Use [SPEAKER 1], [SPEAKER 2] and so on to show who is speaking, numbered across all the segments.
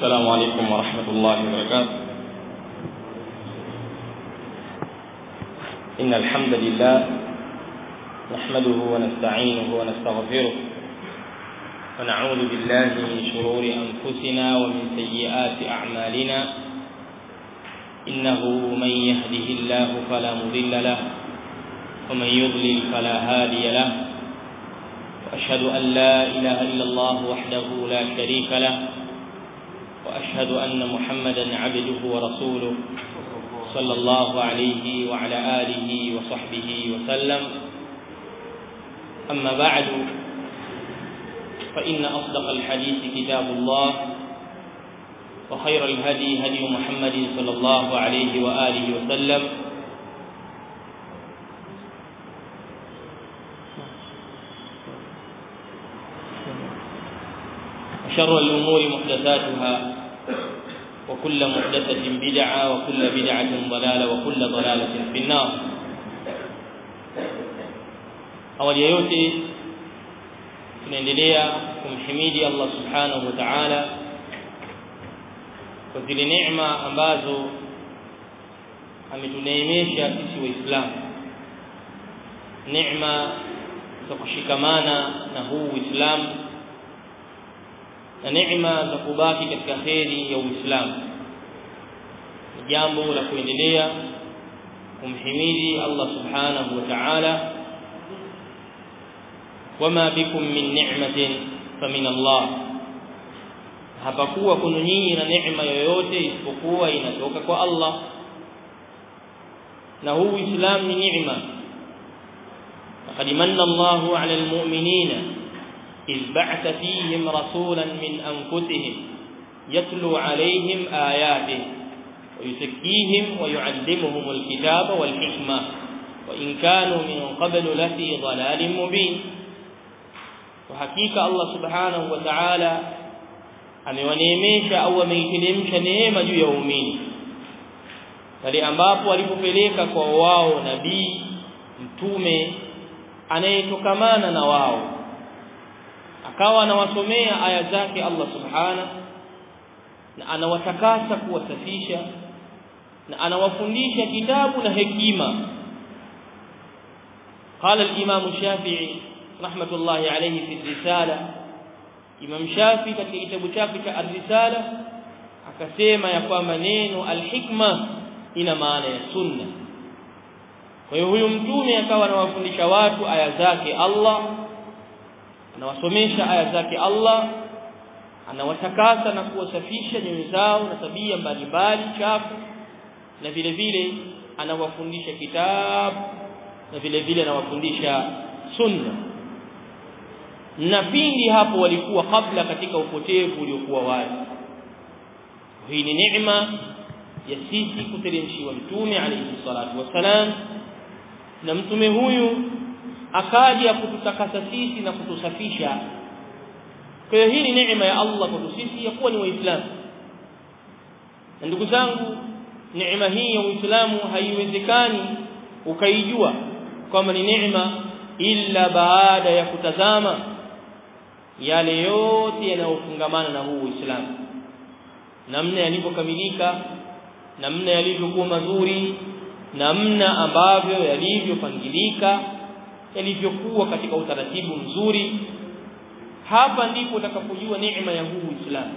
[SPEAKER 1] السلام عليكم ورحمة الله وبركاته إن الحمد لله نحمده ونستعينه ونستغفره ونعوذ بالله من شرور أنفسنا ومن سيئات أعمالنا إنه من يهده الله فلا مضل له ومن يضلل فلا هادي له وأشهد أن لا إله إلا الله وحده لا شريك له وأشهد أن محمدا عبده ورسوله صلى الله عليه وعلى آله وصحبه وسلم أما بعد فإن أصدق الحديث كتاب الله وخير الهدي هدي محمد صلى الله عليه وآله وسلم وشر الأمور محدثاتها وكل محدثة بدعة وكل بدعة ضلالة وكل ضلالة في النار awali ya yote tunaendelea kumhimidi Allah subhanahu wa ta'ala kwa zile neema ambazo ametuneemesha sisi waislamu neema za kushikamana na huu uislamu na neema za kubaki katika kheri ya uislamu ni jambo la kuendelea kumhimidi Allah subhanahu wa ta'ala wama bikum min ni'matin famin Allah hapakuwa kuna nyinyi na neema yoyote isipokuwa inatoka kwa Allah na huu Uislamu ni neema laqad manna Allahu 'ala al-mu'minina إذ بعث فيهم رسولا من أنفسهم يتلو عليهم آياته ويزكيهم ويعلمهم الكتاب والحكمة وإن كانوا من قبل لفي ضلال مبين وحقيقة الله سبحانه وتعالى amewaneemesha au ameiteremsha neema juu ya waumini pale ambapo walipopeleka kwa wao nabii mtume anayetokamana na wao akawa anawasomea aya zake Allah subhana na anawatakasa kuwasafisha na anawafundisha kitabu na hekima قال الامام الشافعي رحمه الله عليه في الرساله imam shafi katika kitabu chake cha ar-risala akasema ya kwamba neno al-hikma ina maana ya sunna kwa hiyo huyu mtume akawa anawafundisha watu aya zake Allah anawasomesha aya zake Allah anawatakasa na kuwasafisha nyoyo zao na tabia mbalimbali chafu na vile vile anawafundisha kitabu na vile vile anawafundisha sunna na pindi hapo walikuwa kabla katika upotevu uliokuwa wazi hii ni neema ya sisi kuteremshiwa mtume alayhi salatu wasalam na mtume huyu akaja kututakasa sisi na kutusafisha kwa hiyo hii ni neema ya Allah kwa sisi ya kuwa ni waislamu na ndugu zangu neema hii ya uislamu haiwezekani ukaijua kwamba ni neema ila baada ya kutazama yale yote yanayofungamana na huu uislamu namna yalivyokamilika namna yalivyokuwa mazuri namna ambavyo yalivyopangilika yalivyokuwa katika utaratibu mzuri hapa ndipo utakapojua neema ya huu Uislamu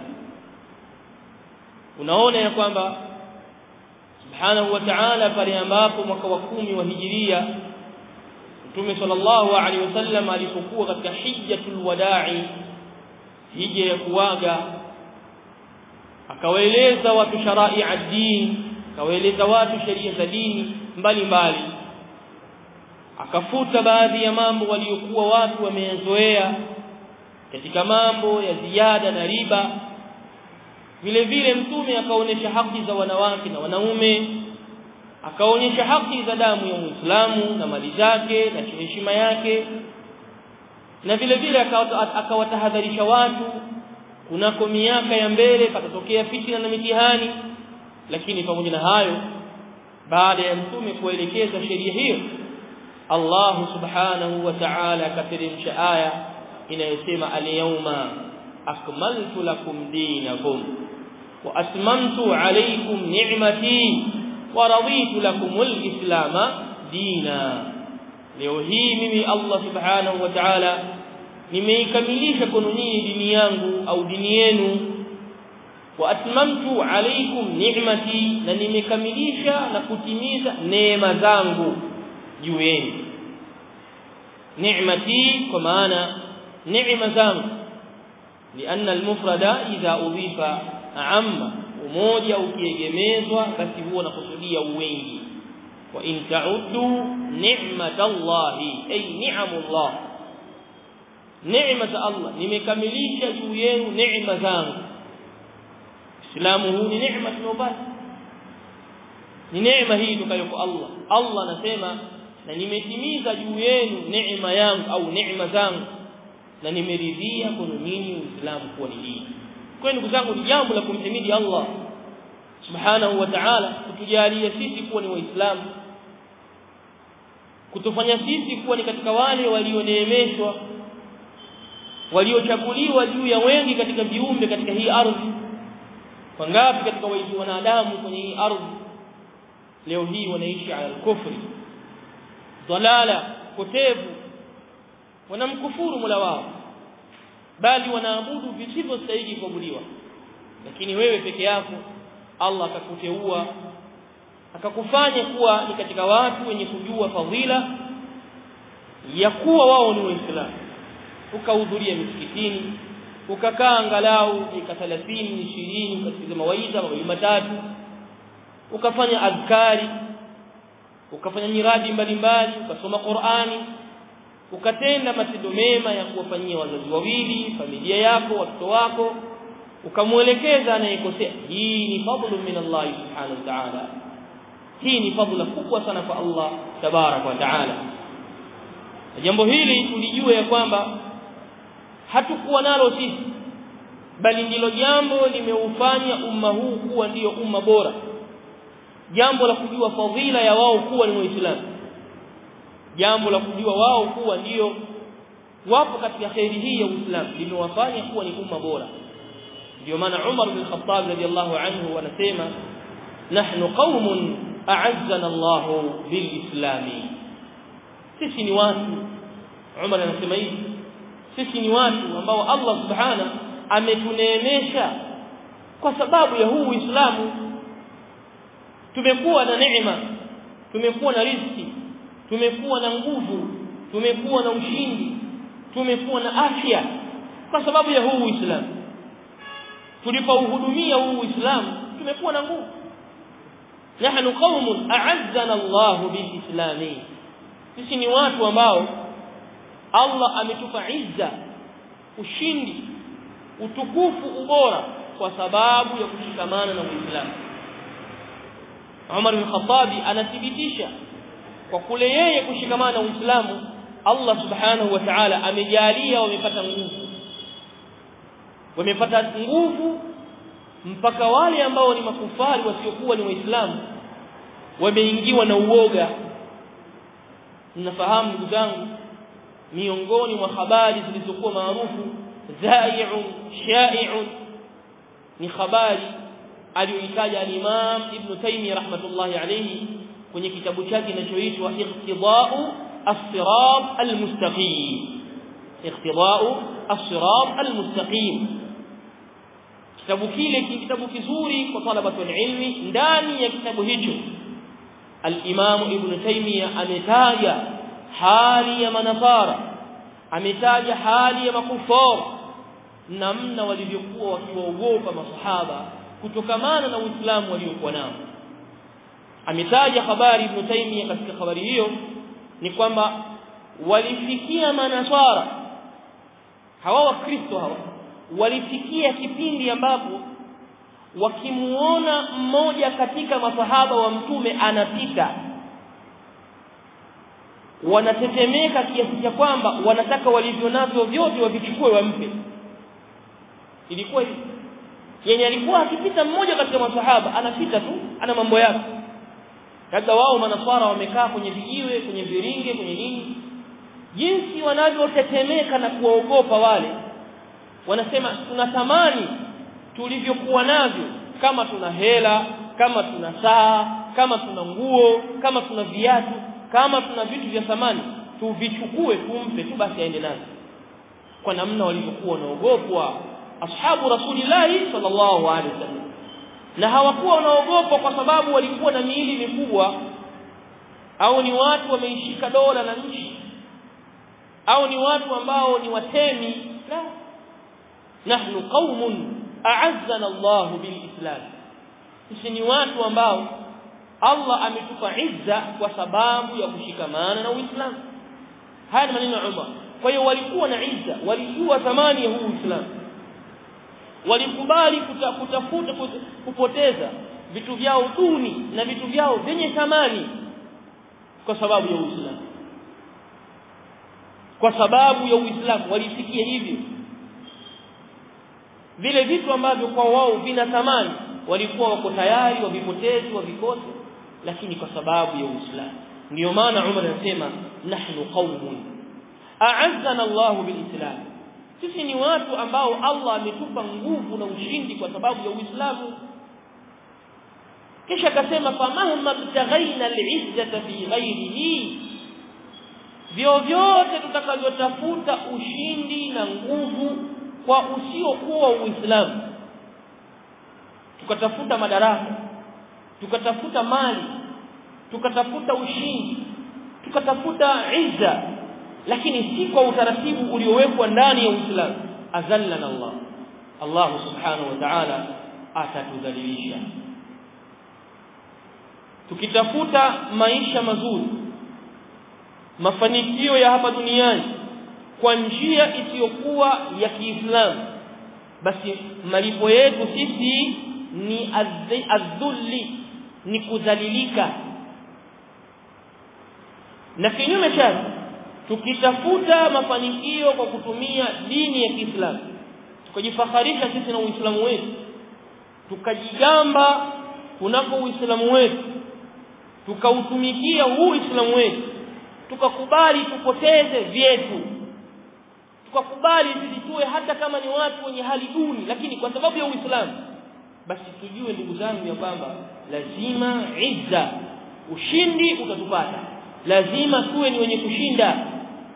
[SPEAKER 1] unaona ya kwamba subhanahu wa ta'ala pale ambapo mwaka wa kumi wa hijiria Mtume sallallahu alaihi wasallam alipokuwa katika hijjatul wada'i hija ya kuaga akawaeleza watu sharai ad-din akawaeleza watu sheria za dini mbalimbali akafuta baadhi ya mambo waliokuwa watu wameyazoea katika mambo ya ziada na riba vile vile mtume akaonyesha haki za wanawake na wanaume akaonyesha haki za damu ya Muislamu na mali zake na heshima yake na vile vile akawatahadharisha watu kunako miaka ya mbele patatokea fitina na mitihani lakini pamoja na hayo baada ya mtume kuelekeza sheria hiyo Allah subhanahu wa ta'ala akateremsha aya inayosema al-yawma akmaltu lakum dinakum wa atmamtu alaykum ni'mati wa raditu lakum al-islam dina leo hii mimi Allah subhanahu wa ta'ala nimeikamilisha kwenu nyinyi dini yangu au dini yenu wa atmamtu alaykum ni'mati na nimekamilisha na kutimiza neema zangu juu yenu ni'mati kwa maana neema zangu لأن المفرد إذا أضيف عم umoja ukiegemezwa basi huwa nakusudia wengi wa in ta'uddu ni'matallahi ay ni'amullah neema za Allah nimekamilisha juu yenu neema zangu Uislamu huu ni neema tunayopata ni neema hii tokayo kwa Allah Allah anasema na nimetimiza juu yenu neema yangu au neema zangu na nimeridhia kwenu nyinyi Uislamu kuwa ni dini kwa ndugu zangu ni jambo la kumhimidi Allah subhanahu wa ta'ala kutujalia sisi kuwa ni waislamu kutufanya sisi kuwa ni katika wale walioneemeshwa waliochaguliwa juu ya wengi katika viumbe katika hii ardhi wangapi katika wanadamu kwenye hii ardhi leo hii wanaishi ala kufri dalala potevu wanamkufuru Mola wao bali wanaabudu visivyostahili kuabudiwa lakini wewe peke yako Allah akakuteua akakufanya kuwa ni katika watu wenye kujua fadhila ya kuwa wao ni waislamu ukahudhuria misikitini ukakaa angalau dakika 30 20 ukasikiza mawaidha mawili matatu ukafanya adhkari ukafanya miradi mbalimbali ukasoma Qur'ani ukatenda matendo mema ya kuwafanyia wazazi wawili familia yako watoto wako ukamwelekeza anayekosea hii ni fadlu min Allah subhanahu wa ta'ala hii ni fadhila kubwa sana kwa Allah tabarak wa ta'ala jambo hili tulijue ya kwamba hatukuwa nalo sisi bali ndilo jambo limeufanya umma huu kuwa ndiyo umma bora jambo la kujua fadhila ya wao kuwa ni waislamu jambo la kujua wao kuwa ndiyo wapo katika khairi hii ya Uislamu limewafanya kuwa ni umma bora ndio maana Umar bin Khattab radiyallahu anhu anasema nahnu qaumun a'azzana Allah bilislami sisi ni watu Umar anasema hivi sisi ni watu ambao Allah subhana ametuneemesha kwa sababu ya huu Uislamu tumekuwa na neema tumekuwa na riziki tumekuwa na nguvu tumekuwa na ushindi tumekuwa na afya kwa sababu ya huu Uislamu tulipouhudumia huu Uislamu tumekuwa na nguvu nahnu qaumun a'azzana Allah bilislami sisi ni watu ambao Allah ametupa izza ushindi utukufu ubora kwa sababu ya kushikamana na Uislamu Umar bin Khattab anathibitisha kwa kule yeye kushikamana na Uislamu Allah subhanahu wa ta'ala amejalia wamepata nguvu wamepata nguvu mpaka wale ambao ni makufari wasiokuwa ni waislamu wameingiwa na uoga mnafahamu ndugu zangu miongoni mwa habari zilizokuwa maarufu zai'un sha'i'un ni habari aliyoitaja al-Imam Ibn Taymiyyah rahmatullahi alayhi kwenye kitabu chake kinachoitwa Iqtida'u as-Sirat al-Mustaqim Iqtida'u as-Sirat al-Mustaqim kitabu kile ni kitabu kizuri kwa talabatu ilmi ndani ya kitabu hicho al-Imam Ibn Taymiyyah ametaja hali ya manasara ametaja hali ya makufar namna walivyokuwa wakiwaogopa masahaba kutokamana na Uislamu waliokuwa nao ametaja habari Ibn Taymiyyah katika habari hiyo ni kwamba walifikia manasara hawa wakristo hawa walifikia kipindi ambapo wakimuona mmoja katika masahaba wa mtume anapita wanatetemeka kiasi cha kwamba wanataka walivyo navyo vyote wavichukue wampe ilikuwa hivi yenye alikuwa akipita mmoja katika masahaba anapita tu ana mambo yake labda wao manaswara wamekaa kwenye vijiwe kwenye viringe kwenye nini jinsi wanavyotetemeka na kuwaogopa wale wanasema tunatamani tulivyokuwa navyo kama tuna hela kama tuna saa kama tuna nguo kama tuna viatu kama tuna vitu vya thamani tuvichukue tumpe tu basi aende nazo kwa namna walivyokuwa wanaogopwa ashabu rasulillahi sallallahu alaihi wasallam na hawakuwa wanaogopwa kwa sababu walikuwa na miili mikubwa au ni watu wameishika dola na nchi au ni watu ambao ni watemi la nahnu qaumun a'azzana Allah bilislam sisi ni watu ambao Allah ametupa izza kwa sababu ya kushikamana na Uislamu haya ni maneno ya Umar kwa hiyo walikuwa na izza walijua thamani ya huu Uislamu walikubali kuta, kutafuta kupoteza vitu vyao duni na vitu vyao vyenye thamani kwa sababu ya Uislamu kwa sababu ya Uislamu walisikia hivyo vile vitu ambavyo kwa wao vina thamani walikuwa wako tayari wavipotezi wavikose lakini kwa sababu ya Uislamu ndio maana Umar anasema nahnu qaumun a'azzana Allahu bilislam sisi ni watu ambao Allah ametupa nguvu na ushindi kwa sababu ya Uislamu kisha akasema famahma btaghaina al'izzata fi ghairihi vyovyote tutakavyotafuta ushindi na nguvu kwa usiokuwa Uislamu tukatafuta madaraka tukatafuta mali tukatafuta ushindi tukatafuta izza lakini si kwa utaratibu uliowekwa ndani ya Uislamu azallana Allah Allah subhanahu wa ta'ala atatudhalilisha tukitafuta maisha mazuri mafanikio ya hapa duniani kwa njia isiyokuwa ya Kiislamu basi malipo yetu sisi ni adhulli ni kudhalilika na kinyume chake tukitafuta mafanikio kwa kutumia dini ya Kiislamu tukajifaharisha sisi na Uislamu wetu tukajigamba kunako Uislamu wetu tukautumikia huu Uislamu wetu tukakubali tupoteze vyetu tukakubali sisi tuwe hata kama ni watu wenye hali duni lakini kwa sababu ya Uislamu basi tujue ndugu zangu ya kwamba lazima izza ushindi utatupata lazima tuwe ni wenye kushinda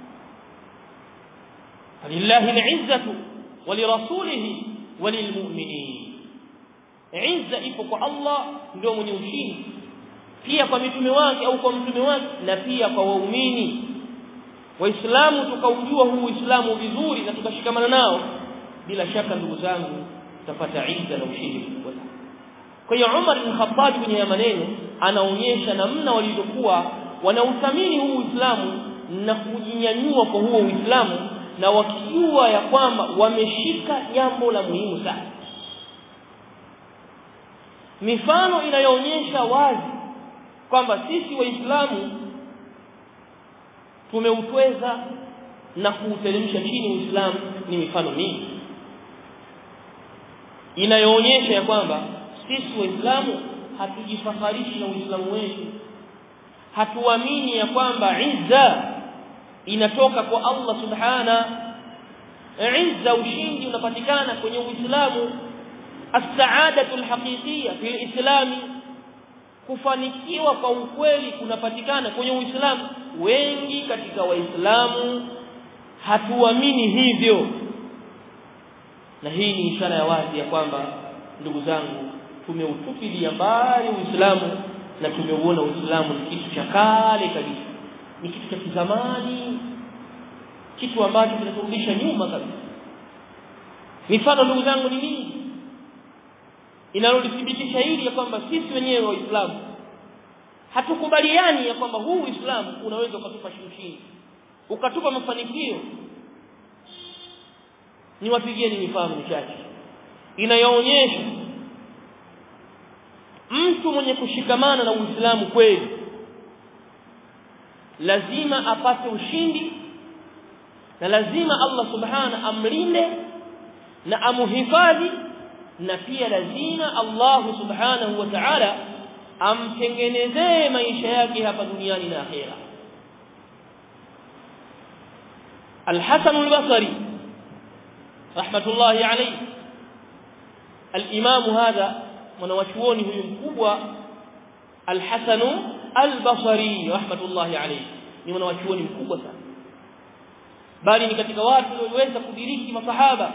[SPEAKER 1] lillahi al-izzatu wa lirasulihi wa lilmu'minin izza ipo kwa Allah ndio mwenye ushindi pia kwa mitume wake au kwa mtume wake na pia kwa waumini waislamu tukaujua huu uislamu vizuri na tukashikamana nao bila shaka ndugu zangu tutapata izza na ushindi mkubwa kwa hiyo Umar bin Khattab kwenye maneno anaonyesha namna walivyokuwa wanauthamini huu Uislamu na kujinyanyua kwa huo Uislamu na wakijua ya kwamba wameshika jambo la muhimu sana mifano inayoonyesha wazi kwamba sisi waislamu tumeutweza na kuuteremsha chini Uislamu ni mifano mingi inayoonyesha ya kwamba sisi waislamu hatujifaharishi na Uislamu wetu hatuamini ya kwamba izza inatoka kwa Allah subhana izza ushindi unapatikana kwenye Uislamu as-sa'adatu al-haqiqiyya fil islami kufanikiwa kwa ukweli kunapatikana kwenye Uislamu wengi katika waislamu hatuamini hivyo na hii ni ishara ya wazi ya kwamba ndugu zangu tumeutupilia mbali Uislamu na tumeuona Uislamu ni kitu cha kale kabisa ni kitu cha kizamani kitu ambacho kinaturudisha nyuma kabisa mifano ndugu zangu ni mingi inalolithibitisha hili ya kwamba sisi wenyewe waislamu hatukubaliani ya kwamba huu Uislamu unaweza ukatupa ushindi ukatupa mafanikio niwapigieni mifano michache inayoonyesha mtu mwenye kushikamana na Uislamu kweli lazima apate ushindi na lazima Allah subhana amlinde na amuhifadhi na pia lazima Allah subhanahu wa ta'ala amtengenezee maisha yake hapa duniani na akhera Al-Hasan al-Basri rahmatullahi alayhi al-Imam hadha mwanawachuoni huyu mkubwa Al-Hasan Al-Basri rahmatullahi alayhi ni mwanawachuoni mkubwa sana bali ni katika watu walioweza kudiriki masahaba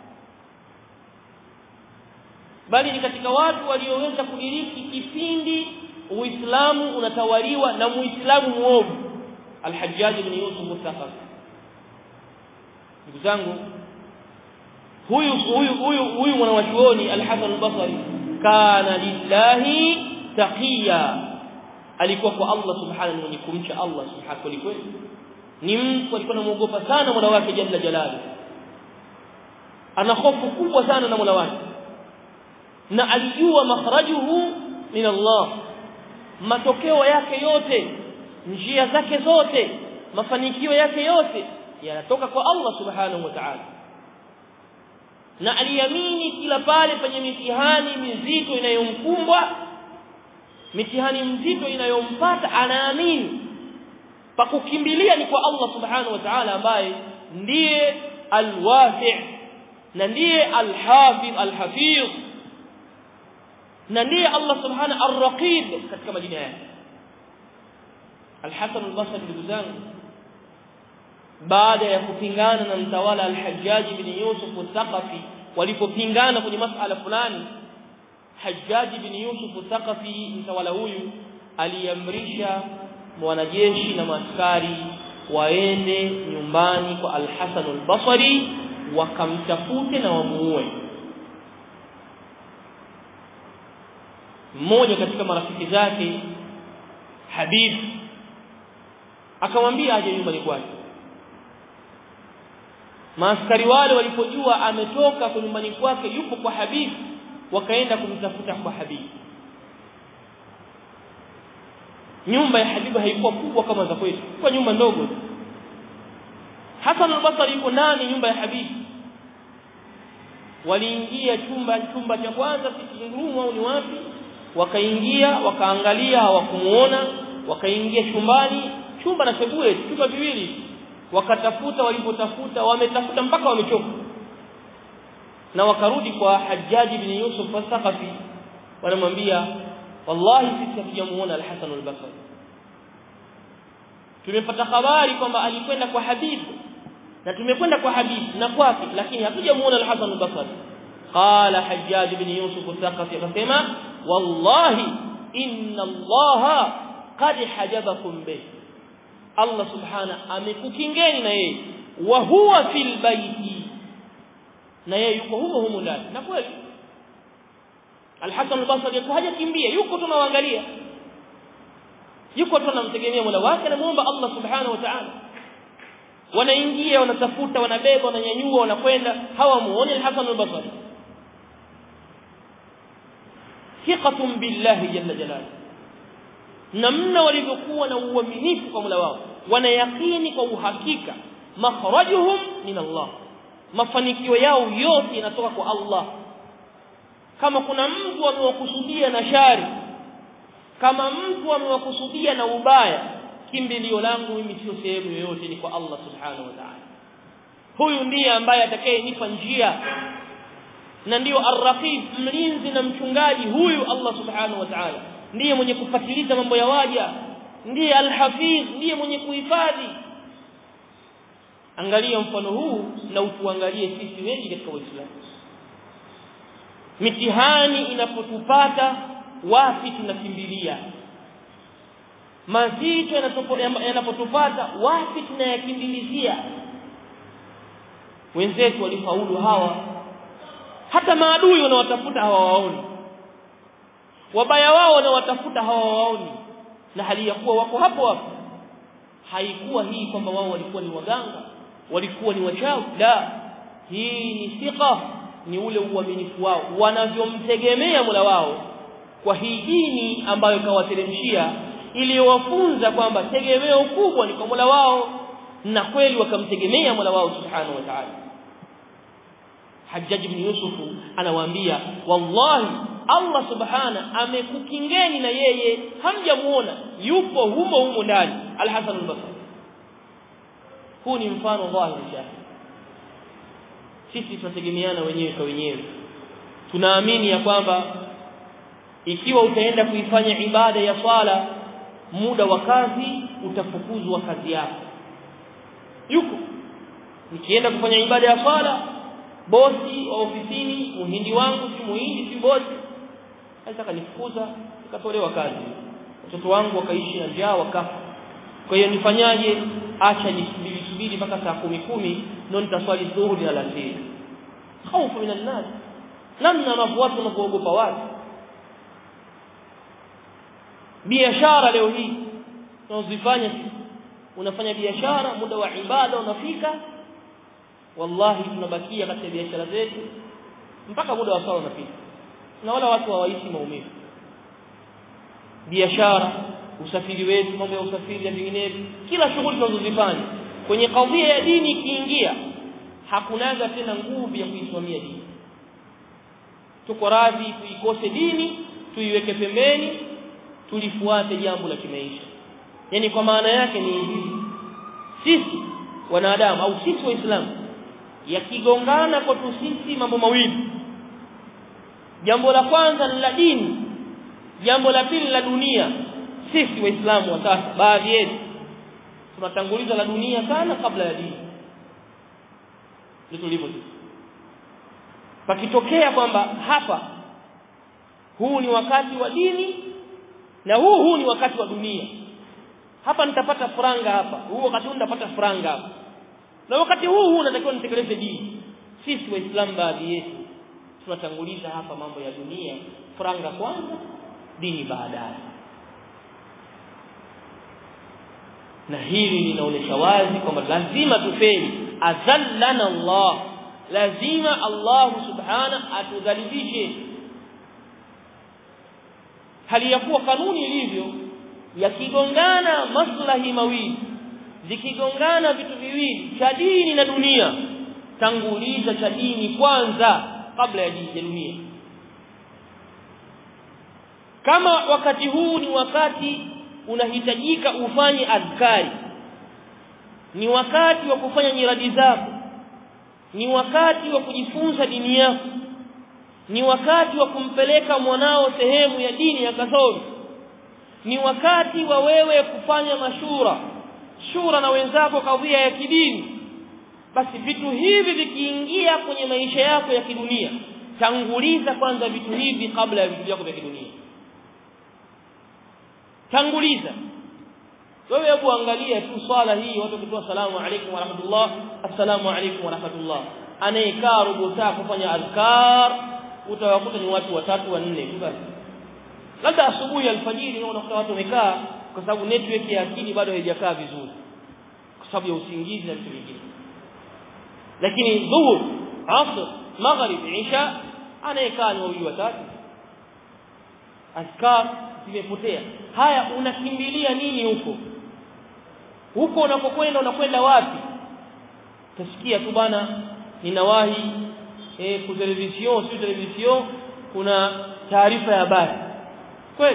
[SPEAKER 1] bali ni katika watu walioweza kudiriki kipindi Uislamu unatawaliwa na Muislamu muovu Al-Hajjaj ibn Yusuf al-Thaqafi ndugu zangu huyu huyu huyu huyu mwanawachuoni Al-Hasan al-Basri kana lillahi taqiya alikuwa kwa Allah subhanahu mwenye kumcha Allah subhanahu kweli kweli ni mtu alikuwa anamuogopa sana Mola wake jalla jalali ana hofu kubwa sana na Mola wake na alijua makhrajuhu min Allah matokeo yake yote njia zake zote mafanikio yake yote yanatoka kwa Allah subhanahu wa ta'ala na aliamini kila pale penye mitihani mizito inayomkumbwa mitihani mzito inayompata anaamini pa kukimbilia ni kwa Allah subhanahu wa ta'ala ambaye ndiye alwafi' na ndiye alhafidh alhafidh na ndiye Allah subhanahu arraqib katika majina yake Al-Hasan al-Basri ndugu zangu baada ya kupingana na mtawala al-Hajjaj ibn Yusuf al-Thaqafi walipopingana kwenye masala fulani Hajjaj ibn Yusuf al-Thaqafi mtawala huyu aliamrisha wanajeshi na maaskari waende nyumbani kwa Al-Hasan al-Basri wakamtafute na wamuue mmoja katika marafiki zake Habib akamwambia aje nyumbani kwake maaskari wale walipojua ametoka kwa nyumbani kwake yupo kwa Habib wakaenda kumtafuta kwa Habib nyumba ya Habibu haikuwa kubwa kama za kwetu kwa nyumba ndogo Hasan al-Basri yuko ndani nyumba ya Habib waliingia chumba chumba cha kwanza sitting room au ni wapi wakaingia wakaangalia hawakumuona wakaingia chumbani chumba na sebule chumba viwili wakatafuta walipotafuta wametafuta mpaka wamechoka na wakarudi kwa Hajjaj ibn Yusuf al-Thaqafi wanamwambia wallahi sisi hatujamuona al-Hasan al-Basri tumepata habari kwamba alikwenda kwa Habib na tumekwenda kwa Habib na kwake lakini hatujamuona al-Hasan al-Basri qala Hajjaj ibn Yusuf al-Thaqafi akasema wallahi inna Allah qad hajabakum bih Allah subhana amekukingeni na yeye wa huwa fil baiti na yeye yuko humo humo ndani na kweli Al-Hasan al-Basri yuko hajakimbia yuko tunawaangalia yuko tunamtegemea Mola wake na muomba Allah subhanahu wa ta'ala wanaingia wanatafuta wanabeba wananyanyua wanakwenda hawamuoni Al-Hasan al-Basri thiqatun billahi jalla jalaluhu namna walivyokuwa na uaminifu kwa Mola wao wanayakini kwa uhakika makhrajuhum min Allah mafanikio yao yote yanatoka kwa Allah kama kuna mtu amewakusudia na shari kama mtu amewakusudia na ubaya kimbilio langu mimi sio sehemu yoyote ni kwa Allah subhanahu wa ta'ala huyu ndiye ambaye atakayenipa njia na ndiyo arraqib mlinzi na mchungaji huyu Allah subhanahu wa ta'ala ndiye mwenye kufatiliza mambo ya waja ndiye alhafiz ndiye mwenye kuhifadhi angalia mfano huu na utuangalie sisi wengi katika Uislamu mitihani inapotupata wapi tunakimbilia mazito yanapotupata wapi tunayakimbilizia wenzetu walifaulu hawa hata maadui wanawatafuta hawawaoni wabaya wao wanawatafuta hawawaoni na hali ya kuwa wako hapo hapo haikuwa hii kwamba wao walikuwa ni waganga walikuwa ni wachawi la hii ni thika ni ule uaminifu wao wanavyomtegemea Mola wao kwa hii dini ambayo kawateremshia iliyowafunza kwamba tegemeo kubwa ni kwa Mola wao na kweli wakamtegemea Mola wao subhanahu wa ta'ala Hajjaj ibn Yusuf anawaambia wallahi Allah subhana amekukingeni na yeye hamjamuona yupo humo humo ndani Al-Hasan al-Basri huu ni mfano dhahiri shahidi sisi tunategemeana wenyewe kwa wenyewe tunaamini ya kwamba ikiwa utaenda kuifanya ibada ya swala muda wa kazi utafukuzwa kazi yako yuko nikienda kufanya ibada ya swala bosi wa ofisini muhindi wangu si muhindi si bosi sasa kanifukuza nikatolewa kazi watoto wangu wakaishi na njaa wakafa kwa hiyo nifanyaje acha nisubiri subiri mpaka saa kumi kumi ndio nitaswali dhuhuri na alasiri hofu minan nas namna wanavyo watu wanapoogopa watu biashara leo hii tunazifanya unafanya biashara muda wa ibada unafika wallahi tunabakia katika biashara zetu mpaka muda wa swala unafika na wala watu hawaishi maumivu biashara usafiri wetu mambo ya usafiri na vinginevyo kila shughuli tunazozifanya kwenye kadhia ya dini ikiingia hakunaga tena nguvu ya kuisimamia dini tuko radhi tuikose dini tuiweke pembeni tulifuate jambo la kimaisha yani kwa maana yake ni hivi sisi wanadamu au sisi waislamu yakigongana kwetu sisi mambo mawili jambo la kwanza ni la dini jambo la pili la dunia sisi waislamu wa sasa baadhi yetu tunatanguliza la dunia sana kabla ya dini ndio tulivyo pakitokea kwamba hapa huu ni wakati wa dini na huu huu ni wakati wa dunia hapa nitapata franga hapa huu wakati huu nitapata franga hapa na wakati huu huu natakiwa nitekeleze dini sisi waislamu baadhi yetu tunatanguliza hapa mambo ya dunia franga kwanza dini baadaye na hili linaonyesha wazi kwamba lazima tufeli azallana Allah lazima Allah subhana atudhalilishe hali ya kuwa kanuni ilivyo yakigongana maslahi mawili zikigongana vitu viwili cha dini na dunia tanguliza cha dini kwanza kabla ya dini ya dunia kama wakati huu ni wakati unahitajika ufanye adhkari ni wakati wa kufanya nyiradi zako ni wakati wa kujifunza dini yako ni wakati wa kumpeleka mwanao sehemu ya dini ya kasoro ni wakati wa wewe kufanya mashura shura na wenzako kadhia ya kidini basi vitu hivi vikiingia kwenye maisha yako ya kidunia tanguliza kwanza vitu hivi kabla ya vitu vyako vya kidunia tanguliza wewe hebu angalia tu swala hii watu wakitoa salamu alaykum wa rahmatullah assalamu alaykum wa rahmatullah anayekaa robo saa kufanya adhkar utawakuta ni watu watatu wanne basi labda asubuhi alfajiri unakuta watu wamekaa kwa sababu network ya akili bado haijakaa vizuri kwa sababu ya usingizi na vitu vingine lakini dhuhur asr maghrib isha anayekaa ni wawili watatu askar zimepotea haya unakimbilia nini huko huko unapokwenda unakwenda wapi tasikia tu bana ninawahi eh ku television si television kuna taarifa ya habari kweli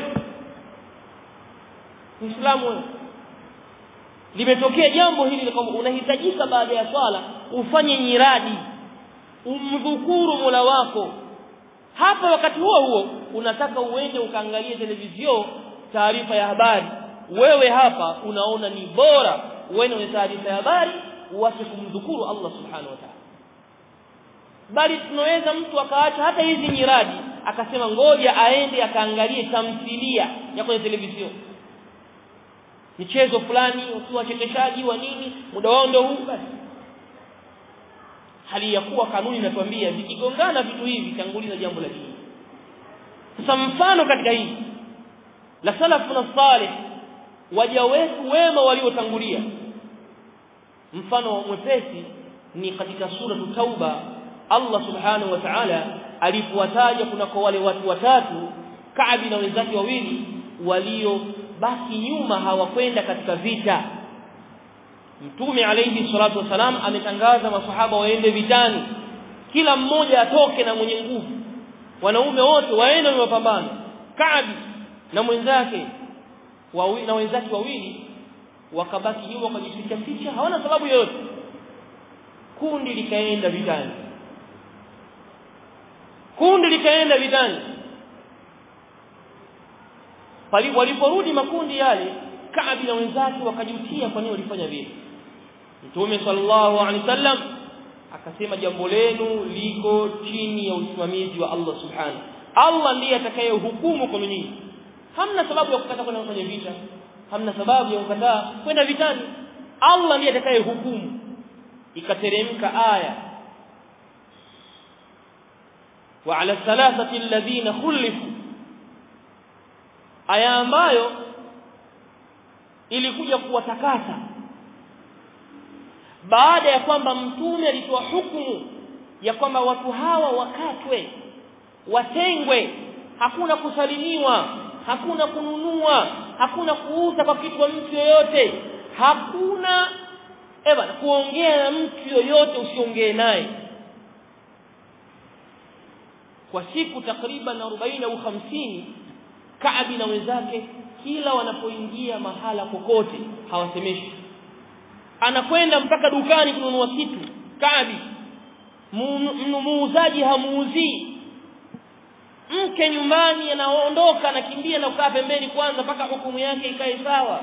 [SPEAKER 1] Muislamu limetokea jambo hili kwamba unahitajika baada ya swala ufanye nyiradi umdhukuru Mola wako hapa wakati huo huo unataka uende ukaangalie television taarifa ya habari wewe hapa unaona ni bora uende kwenye taarifa ya habari uache kumdhukuru Allah subhanahu wa ta'ala bali tunaweza mtu akaacha hata hizi nyiradi akasema ngoja aende akaangalie tamthilia ya kwenye television michezo fulani wakiwa wachekeshaji wa nini muda wao ndio huu basi hali ya kuwa kanuni inatuambia vikigongana vitu hivi tanguliza jambo la dini sasa mfano katika hii la salafu na salih waja wetu wema waliotangulia mfano mwepesi ni katika sura tauba Allah subhanahu wa ta'ala alipowataja kunako wale watu watatu Kaabi na wenzake wawili waliobaki nyuma hawakwenda katika vita Mtume alayhi salatu wasalam ametangaza masahaba waende vitani kila mmoja atoke na mwenye nguvu wanaume wote waende na mapambano Kaabi na mwenzake wawili na wenzake wawili wakabaki nyuma wakajificha ficha hawana sababu yoyote kundi likaenda vitani kundi likaenda vitani waliporudi makundi yale Kaabi na wenzake wakajutia kwa nini walifanya vile Mtume sallallahu alaihi wasallam akasema jambo lenu liko chini ya usimamizi wa Allah subhanahu Allah ndiye atakayehukumu kwa nyinyi hamna sababu ya kukataa kwenda kwenye vita hamna sababu ya kukataa kwenda vitani Allah ndiye atakayehukumu ikateremka aya wa ala thalathati alladhina khulifu aya ambayo ilikuja kuwatakasa baada ya kwamba mtume alitoa hukumu ya kwamba watu hawa wakatwe watengwe hakuna kusalimiwa hakuna kununua hakuna kuuza kwa kitu kwa mtu yoyote hakuna eba kuongea na mtu yoyote usiongee naye kwa siku takriban 40 au 50 Kaabi na wenzake kila wanapoingia mahala kokote hawasemeshi anakwenda mpaka dukani kununua kitu Kaabi muuzaji hamuuzii mke nyumbani anaondoka anakimbia na kukaa pembeni kwanza mpaka hukumu yake ikae sawa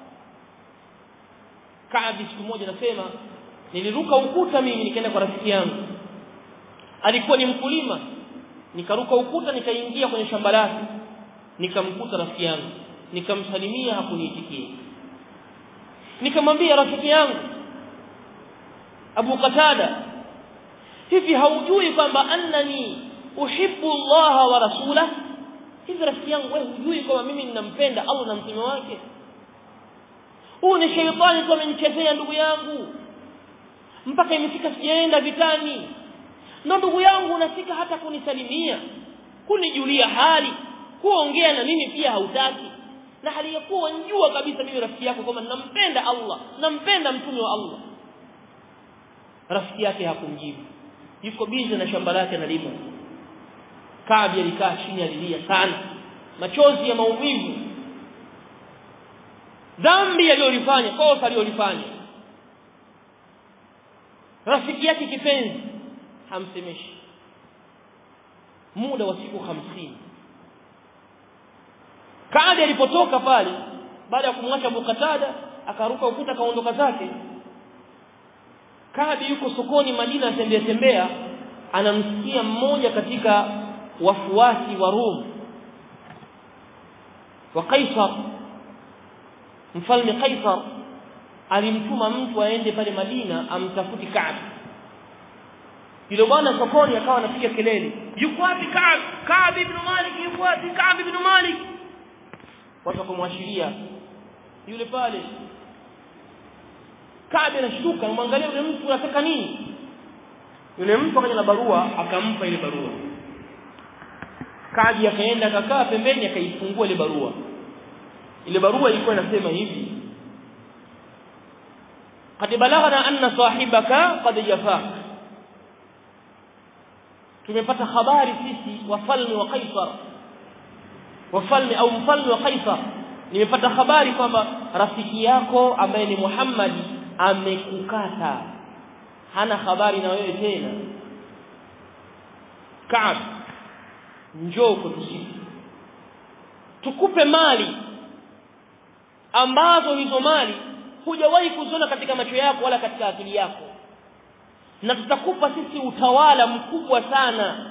[SPEAKER 1] Kaabi siku moja nasema niliruka ukuta mimi nikaenda kwa rafiki yangu alikuwa ni mkulima nikaruka ukuta nikaingia kwenye shamba lake nikamkuta rafiki yangu nikamsalimia hakuniitikia nikamwambia rafiki yangu Abu Qatada hivi haujui kwamba annani uhibbu Allah wa rasulah hivi rafiki yangu wewe hujui kwamba mimi ninampenda Allah na mtume wake huu ni sheitani tu amenichezea ndugu yangu mpaka imefika sijaenda vitani na ndugu yangu unafika hata kunisalimia kunijulia hali kuongea na mimi pia hautaki na hali ya kuwa njua kabisa mimi rafiki yako kwamba nampenda Allah nampenda mtume wa Allah rafiki yake hakumjibu yuko bizi na shamba lake analima Kaabi alikaa chini alilia sana machozi ya maumivu dhambi aliyolifanya kosa aliyolifanya rafiki yake kipenzi hamsemeshi muda wa siku hamsini Kaadi alipotoka pale baada ya kumwacha Abu Qatada akaruka ukuta akaondoka zake Kaadi yuko sokoni Madina atembea tembea anamsikia mmoja katika wafuasi wa Rum wa Kaisar mfalme Kaisar alimtuma mtu aende pale Madina amtafuti Kaab yule bwana sokoni akawa anapiga kelele yuko wapi Kaab Kaab ibn Malik yuko wapi Kaab ibn Malik watu wakamwashiria yule pale Kaab anashtuka anamwangalia yule mtu anataka nini yule mtu akaja na barua akampa ile barua Kaab akaenda akakaa pembeni akaifungua ile barua ile barua ilikuwa inasema hivi qad balaghana anna sahibaka qad jafak tumepata habari sisi wafalme wa Kaisar wafalme au mfalme wa Kaisar nimepata habari kwamba rafiki yako ambaye ni Muhammad amekukata hana habari na wewe tena Kaab njoo kwetu sisi tukupe mali ambazo hizo mali hujawahi kuziona katika macho yako wala katika akili yako na tutakupa sisi utawala mkubwa sana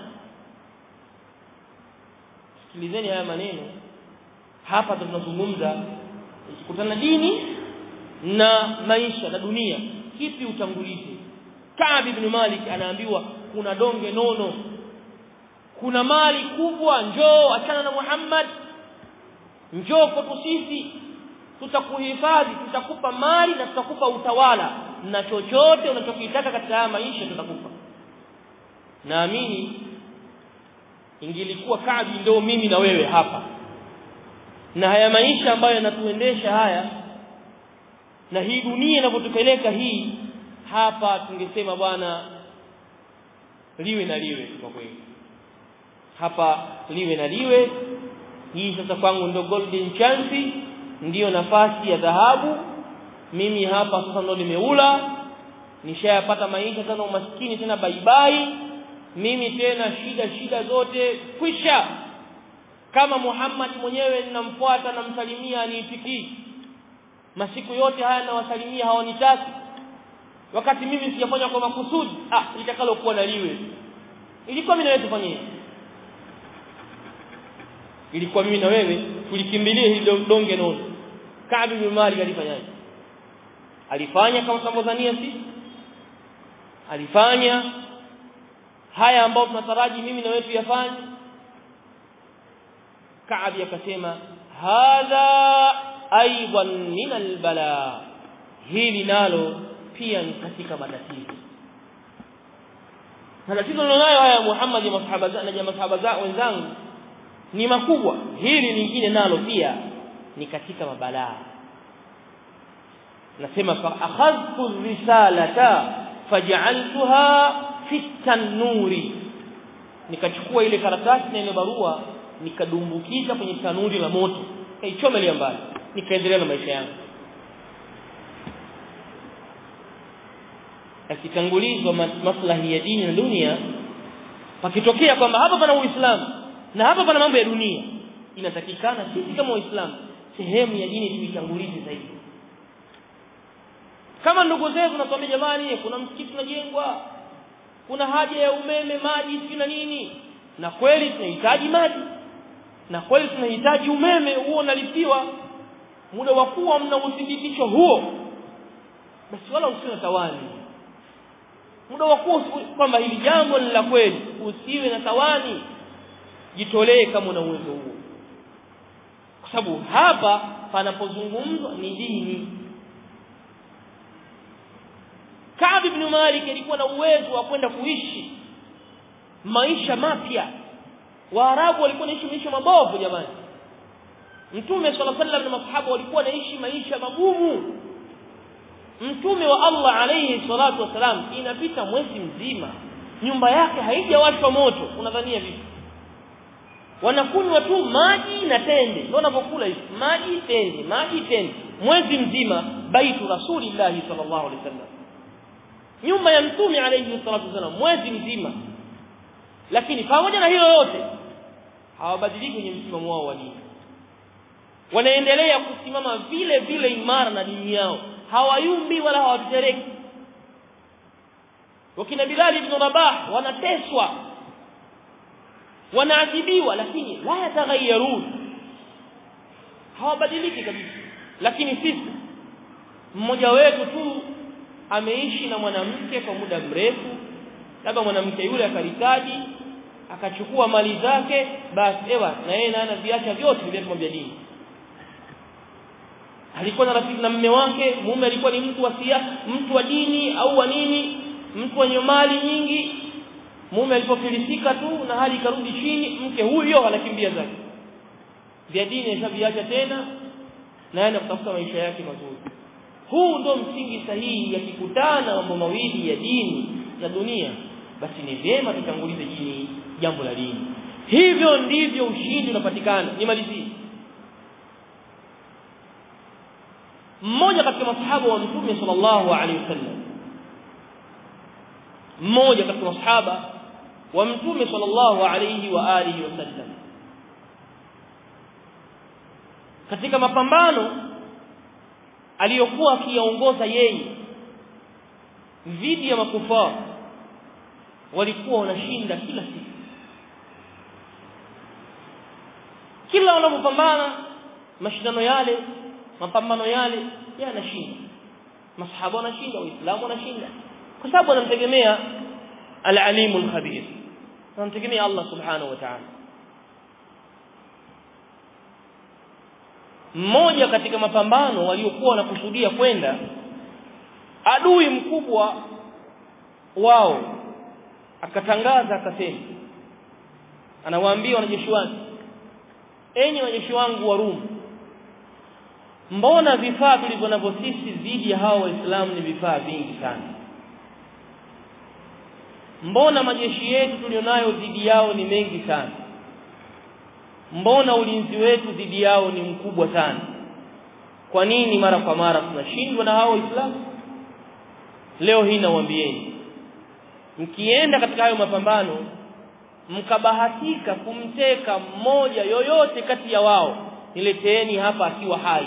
[SPEAKER 1] sikilizeni haya maneno hapa tunazungumza ukikutana dini na maisha na dunia kipi utangulizi Kaab ibn Malik anaambiwa kuna donge nono kuna mali kubwa njoo achana na Muhammad njoo kwetu sisi tutakuhifadhi tutakupa mali na tutakupa utawala na chochote unachokitaka katika haya maisha tutakupa naamini ingilikuwa Kaabi ndio mimi na wewe hapa na haya maisha ambayo yanatuendesha haya na hii dunia inavyotupeleka hii hapa tungesema bwana liwe na liwe kwa kweli hapa liwe na liwe hii sasa kwangu ndio golden chance ndiyo nafasi ya dhahabu mimi hapa sasa ndo nimeula nishayapata maisha tena umaskini tena baibai mimi tena shida shida zote kwisha kama Muhammad mwenyewe ninamfuata namsalimia aniitikii masiku yote haya nawasalimia hawanitaki wakati mimi sijafanya kwa makusudi ah litakalo kuwa naliwe ilikuwa mimi na wewe tufanye ilikuwa mimi na wewe tulikimbilie hili donge nono Ka'b bin Malik alifanyaje alifanya kama tunavyodhania sisi alifanya haya ambayo tunataraji mimi na wewe tuyafanye Ka'b akasema hadha aidan min albala hili nalo pia ni katika matatizo matatizo nilionayo haya Muhammad na masahaba na masahaba wenzangu ni makubwa hili lingine nalo pia ni katika mabalaa nasema fa akhadhtu risalata faj'altuha fi tanuri nikachukua ile karatasi na ile barua nikadumbukiza kwenye tanuri la moto kaichomelea mbali nikaendelea na maisha yangu akitangulizwa maslahi ya dini na dunia pakitokea kwamba hapa pana uislamu na hapa pana mambo ya dunia inatakikana sisi kama waislamu sehemu ya dini tuitangulize zaidi kama ndugu zetu naswambia jamani kuna msikiti unajengwa kuna haja ya umeme maji si na nini na kweli tunahitaji maji na kweli tunahitaji umeme huo unalipiwa muda wa kuwa mna uthibitisho huo basi wala usiwe tawani muda wa kuwa kwamba hili jambo ni la kweli usiwe na tawani jitolee kama una uwezo huo kwa sababu hapa panapozungumzwa ni dini Ka'b ibn Malik alikuwa na uwezo wa kwenda kuishi maisha mapya Waarabu walikuwa wanaishi maisha mabovu jamani Mtume صلى الله عليه na masahaba walikuwa wanaishi maisha magumu Mtume wa Allah alayhi salatu wasalam inapita mwezi mzima nyumba yake haijawashwa moto unadhania vipi wanakunywa tu maji na tende ndio wanapokula hivi maji tende maji tende mwezi mzima baitu rasulillahi sallallahu alaihi wasallam nyumba ya mtume alayhi salatu wasallam mwezi mzima lakini pamoja na hilo yote hawabadiliki kwenye msimamo wao wa dini wanaendelea kusimama vile vile imara na dini yao hawayumbi wala hawatetereki wakina Bilal ibn Rabah wanateswa wanaadhibiwa lakini la yataghayyarun hawabadiliki kabisa lakini sisi mmoja wetu tu ameishi na mwanamke kwa muda mrefu labda mwanamke yule akaritaji akachukua mali zake basi ewa na yeye naye anaviacha vyote vile vya dini alikuwa na rafiki na mume wake mume alikuwa ni mtu wa siasa mtu wa dini au wa nini mtu wenye mali nyingi mume alipofilisika tu na hali ikarudi chini mke huyo anakimbia zake vya dini ashaviacha tena na ana kutafuta maisha yake mazuri huu ndo msingi sahihi yakikutana mambo mawili ya dini na dunia basi ni vyema tutangulize dini jambo la dini hivyo ndivyo ushindi unapatikana nimalizie mmoja katika masahaba wa mtume sallallahu alaihi wasallam mmoja katika masahaba wa mtume sallallahu alaihi wa alihi wasallam katika mapambano aliyokuwa akiyaongoza yeye dhidi ya makufar walikuwa wanashinda kila siku kila wanapopambana mashindano yale mapambano yale yanashinda masahaba wanashinda waislamu wanashinda kwa sababu wanamtegemea al-alimu al-khabir wanamtegemea Allah subhanahu wa ta'ala mmoja katika mapambano waliokuwa wanakusudia kwenda adui mkubwa wao akatangaza akasema anawaambia wanajeshi wake enyi wanajeshi wangu wa Rum mbona vifaa tulivyo navyo sisi dhidi ya hao waislamu ni vifaa vingi sana mbona majeshi yetu tulionayo dhidi yao ni mengi sana mbona ulinzi wetu dhidi yao ni mkubwa sana kwa nini mara kwa mara tunashindwa na hao waislamu leo hii nawaambieni mkienda katika hayo mapambano mkabahatika kumteka mmoja yoyote kati ya wao nileteeni hapa akiwa hai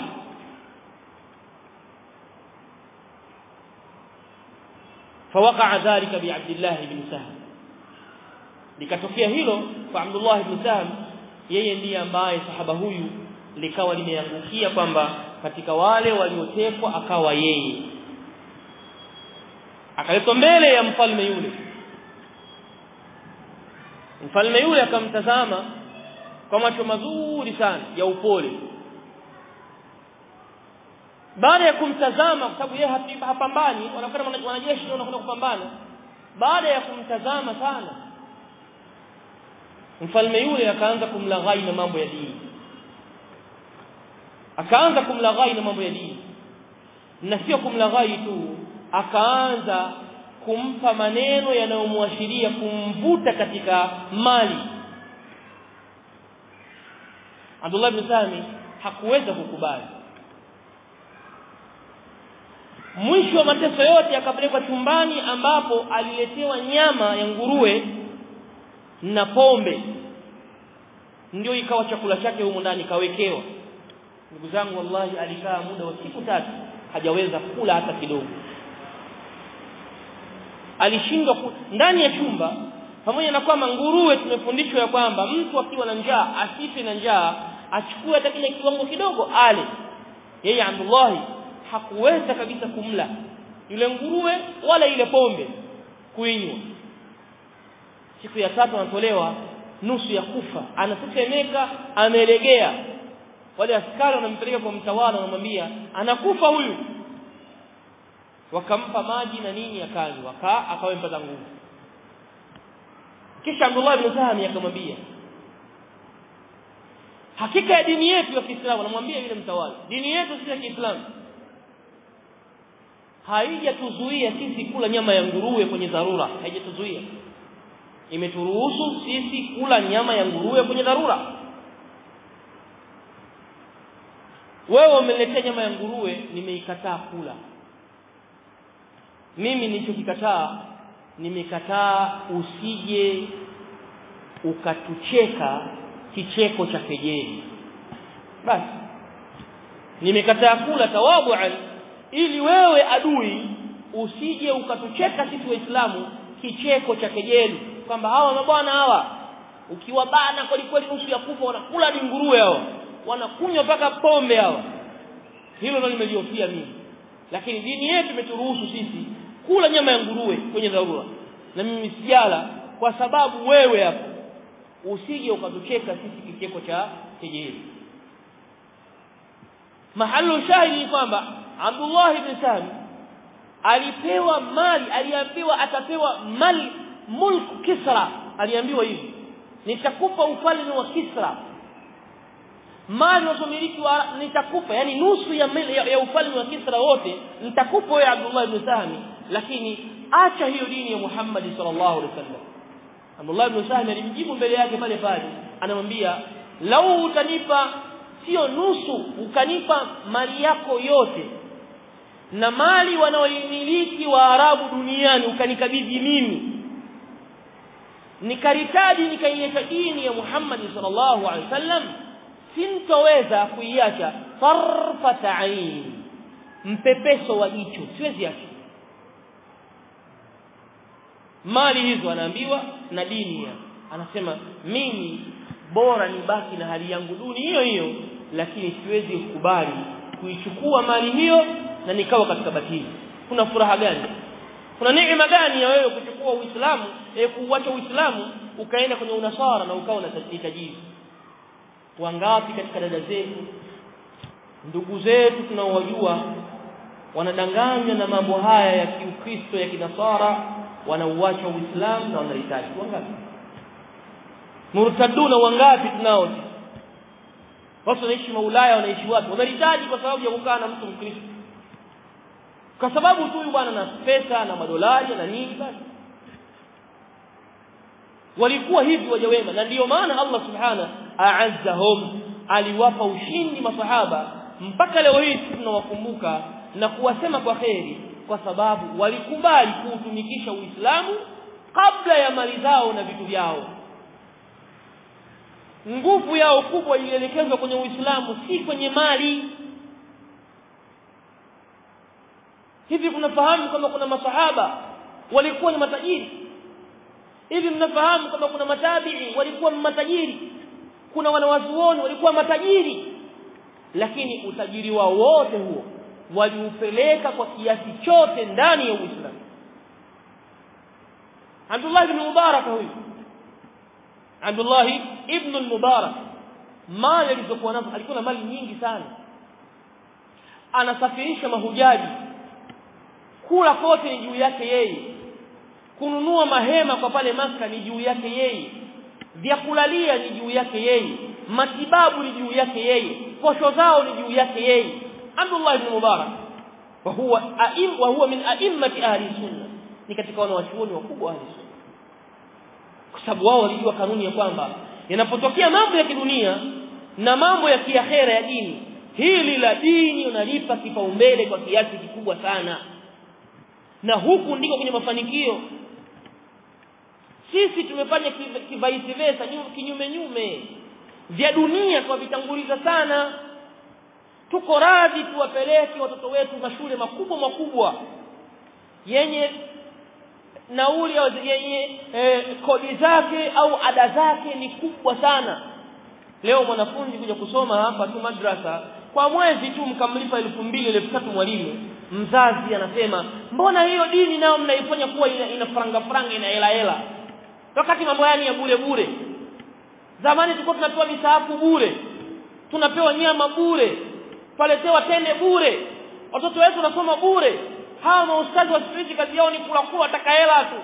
[SPEAKER 1] فوقع ذلك بعبد الله بن سهل likatokea hilo kwa Abdullah ibn Sahm yeye ndiye ambaye sahaba huyu likawa limeangukia kwamba katika wale waliotekwa akawa yeye akaletwa mbele ya mfalme yule mfalme yule akamtazama kwa macho mazuri sana ya upole baada ya kumtazama kwa sababu yeye hapambani wanakwenda wanajeshi ndio wanakwenda kupambana baada ya kumtazama sana mfalme yule akaanza kumlaghai na mambo ya dini akaanza kumlaghai na mambo ya dini na sio kumlaghai tu akaanza kumpa maneno yanayomwashiria kumvuta katika mali Abdullah ibn Sami hakuweza kukubali mwisho wa mateso yote akapelekwa chumbani ambapo aliletewa nyama ya nguruwe na pombe ndio ikawa chakula chake humo ndani kawekewa ndugu zangu wallahi alikaa muda wa siku tatu hajaweza kula hata kidogo alishindwa ku... ndani ya chumba pamoja na kwamba nguruwe tumefundishwa ya kwamba mtu akiwa na njaa asife na njaa achukue hata kile kiwango kidogo ale yeye Abdullah hakuweza kabisa kumla yule nguruwe wala ile pombe kuinywa siku ya tatu anatolewa nusu ya kufa anatetemeka amelegea wale askari wanampeleka kwa mtawala wanamwambia anakufa huyu wakampa maji na nini akanywa aka akawa mpata nguvu kisha Abdullah ibn Sahmi akamwambia hakika ya dini yetu ya Kiislamu anamwambia yule mtawala dini yetu si ya Kiislamu haijatuzuia sisi kula nyama ya nguruwe kwenye dharura haijatuzuia imeturuhusu sisi kula nyama ya nguruwe kwenye dharura wewe umeletea nyama ya nguruwe nimeikataa kula mimi nilichokikataa nimekataa usije ukatucheka kicheko cha kejeli basi nimekataa kula tawabuan ili wewe adui usije ukatucheka sisi waislamu kicheko cha kejeli kwamba hawa mabwana hawa ukiwabana kweli kweli nusu ya kufa wanakula ni nguruwe hao wanakunywa mpaka pombe hao hilo ndio nimeliofia mimi lakini dini yetu imeturuhusu sisi kula nyama ya nguruwe kwenye dharura na mimi sijala kwa sababu wewe hapo usije ukatucheka sisi kicheko cha kejeli mahalu shahidi ni kwamba Abdullah ibn Sami alipewa mali aliambiwa atapewa mali mulk Kisra aliambiwa hivi nitakupa ufalme wa Kisra mali unazomiliki wa nitakupa yani nusu ya, ya, ya ufalme wa Kisra wote nitakupa wewe Abdullah ibn Sami lakini acha hiyo dini ya Muhammad sallallahu alaihi wasallam Abdullah ibn Sami alimjibu mbele yake pale pale anamwambia lau utanipa sio nusu ukanipa mali yako yote na mali wanaoimiliki Waarabu duniani ukanikabidhi mimi nikaritaji nikaileta dini ya Muhammad sallallahu alaihi wasallam sintoweza kuiacha farfata ain mpepeso wa jicho siwezi acha mali hizo anaambiwa na dini ya anasema mimi bora nibaki na hali yangu duni hiyo hiyo lakini siwezi kukubali kuichukua mali hiyo na nikawa katika batili kuna furaha gani kuna neema gani ya wewe kuchukua uislamu eh kuuacha uislamu ukaenda kwenye unasara na ukawa na tajiri wangapi katika dada zetu ndugu zetu tunaowajua wanadanganywa na mambo haya ya kiukristo ya kinasara wanauacha uislamu na wanahitaji wangapi murtaduna wangapi tunao watu wanaishi maulaya wanaishi wapi wanahitaji kwa sababu ya kukaa na mtu mkristo kwa sababu tu huyu bwana na pesa na madolari na nini basi walikuwa hivi waja wema na ndiyo maana Allah subhana a'azzahum aliwapa ushindi masahaba mpaka leo hii tunawakumbuka na kuwasema kwa kheri kwa sababu walikubali kuutumikisha Uislamu kabla ya mali zao na vitu vyao nguvu yao kubwa ilielekezwa kwenye Uislamu si kwenye mali hivi kunafahamu kama kuna masahaba walikuwa ni matajiri hivi mnafahamu kama kuna matabi'i walikuwa matajiri kuna wanawazuoni walikuwa matajiri lakini utajiri wao wote huo waliupeleka kwa kiasi chote ndani ya Uislamu Abdullah ibn Mubarak huyu Abdullah ibn al-Mubarak mali alizokuwa nazo alikuwa na mali nyingi sana anasafirisha mahujaji kula kote ni juu yake yeye kununua mahema kwa pale maka ni juu yake yeye vyakulalia ni juu yake yeye matibabu ni juu yake yeye posho zao ni juu yake yeye Abdullah ibn Mubarak wa huwa aim wa huwa min a'immati ahli sunna ni katika wanawachuoni wakubwa ahli sunna kwa sababu wao walijua kanuni ya kwamba yanapotokea mambo ya kidunia na mambo ya kiakhera ya dini hili la dini unalipa kipaumbele kwa kiasi kikubwa sana na huku ndiko kwenye mafanikio sisi tumefanya kivaisi versa kinyume nyume vya dunia kwa vitanguliza sana tuko radhi tuwapeleke watoto wetu mashule makubwa makubwa yenye nauli yenye eh, kodi zake au ada zake ni kubwa sana leo mwanafunzi kuja kusoma hapa tu madrasa kwa mwezi tu mkamlipa elfu mbili elfu tatu mwalimu mzazi anasema mbona hiyo dini nao mnaifanya kuwa ina, ina franga franga ina hela hela wakati mambo yani ya bure bure zamani tulikuwa tunapewa misahafu bure tunapewa nyama bure twaletewa tende bure watoto wetu wanasoma bure hawa maustazi wa siku hizi kazi yao ni kula kula wataka hela tu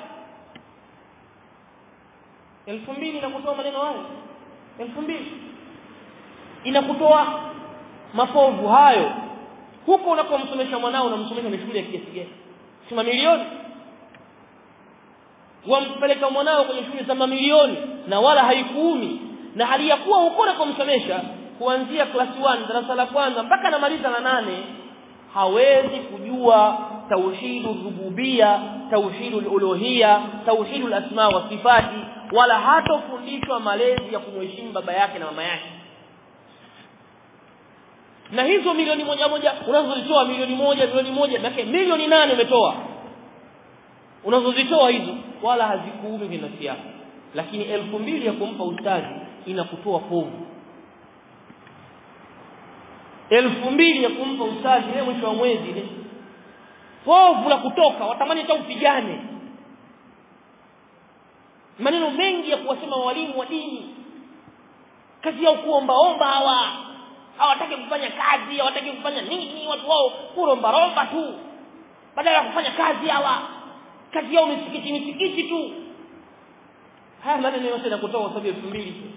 [SPEAKER 1] elfu mbili inakutoa maneno hayo elfu mbili inakutoa mapovu hayo huko unapomsomesha mwanao unamsomesha ni shule ya kiasi gani si mamilioni wampeleka mwanao kwenye shule za mamilioni na wala haikuumi na hali ya kuwa huko unapomsomesha kuanzia class 1 darasa la kwanza mpaka anamaliza la nane hawezi kujua tauhidu rububia tauhidu uluhia tauhidu asma wa sifati wala hatofundishwa malezi ya kumheshimu baba yake na mama yake na hizo milioni moja moja unazozitoa milioni moja milioni moja maana milioni nane umetoa unazozitoa hizo wala hazikuumi kwenye nafsi yako lakini elfu mbili ya kumpa ustazi inakutoa povu elfu mbili ya kumpa ustazi leo mwisho wa mwezi ile povu la kutoka watamani hata upigane maneno mengi ya kuwasema walimu wa dini kazi yao kuomba omba hawa hawataki kufanya kazi hawataki kufanya nini watu wao kuromba romba tu badala ya kufanya kazi hawa kazi yao misikiti misikiti tu haya maneno yote nakutoa kwa sababu elfu mbili tu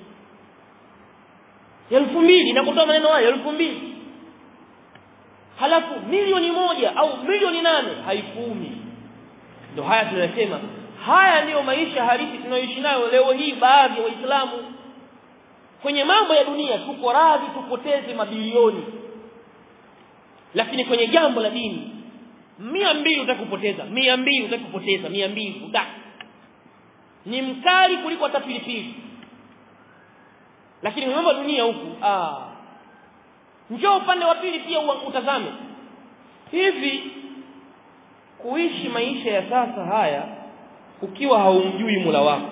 [SPEAKER 1] elfu mbili nakutoa maneno hayo elfu mbili halafu milioni moja au milioni nane haikuumi ndio haya tunasema haya ndiyo maisha halisi tunayoishi nayo leo hii baadhi ya waislamu kwenye mambo ya dunia tuko radhi tupoteze mabilioni lakini kwenye jambo la dini mia mbili utakupoteza mia mbili utakupoteza mia mbili utaki ni mkali kuliko hata pilipili lakini mambo ya dunia huku ah njoo upande wa pili pia utazame hivi kuishi maisha ya sasa haya ukiwa haumjui mula wako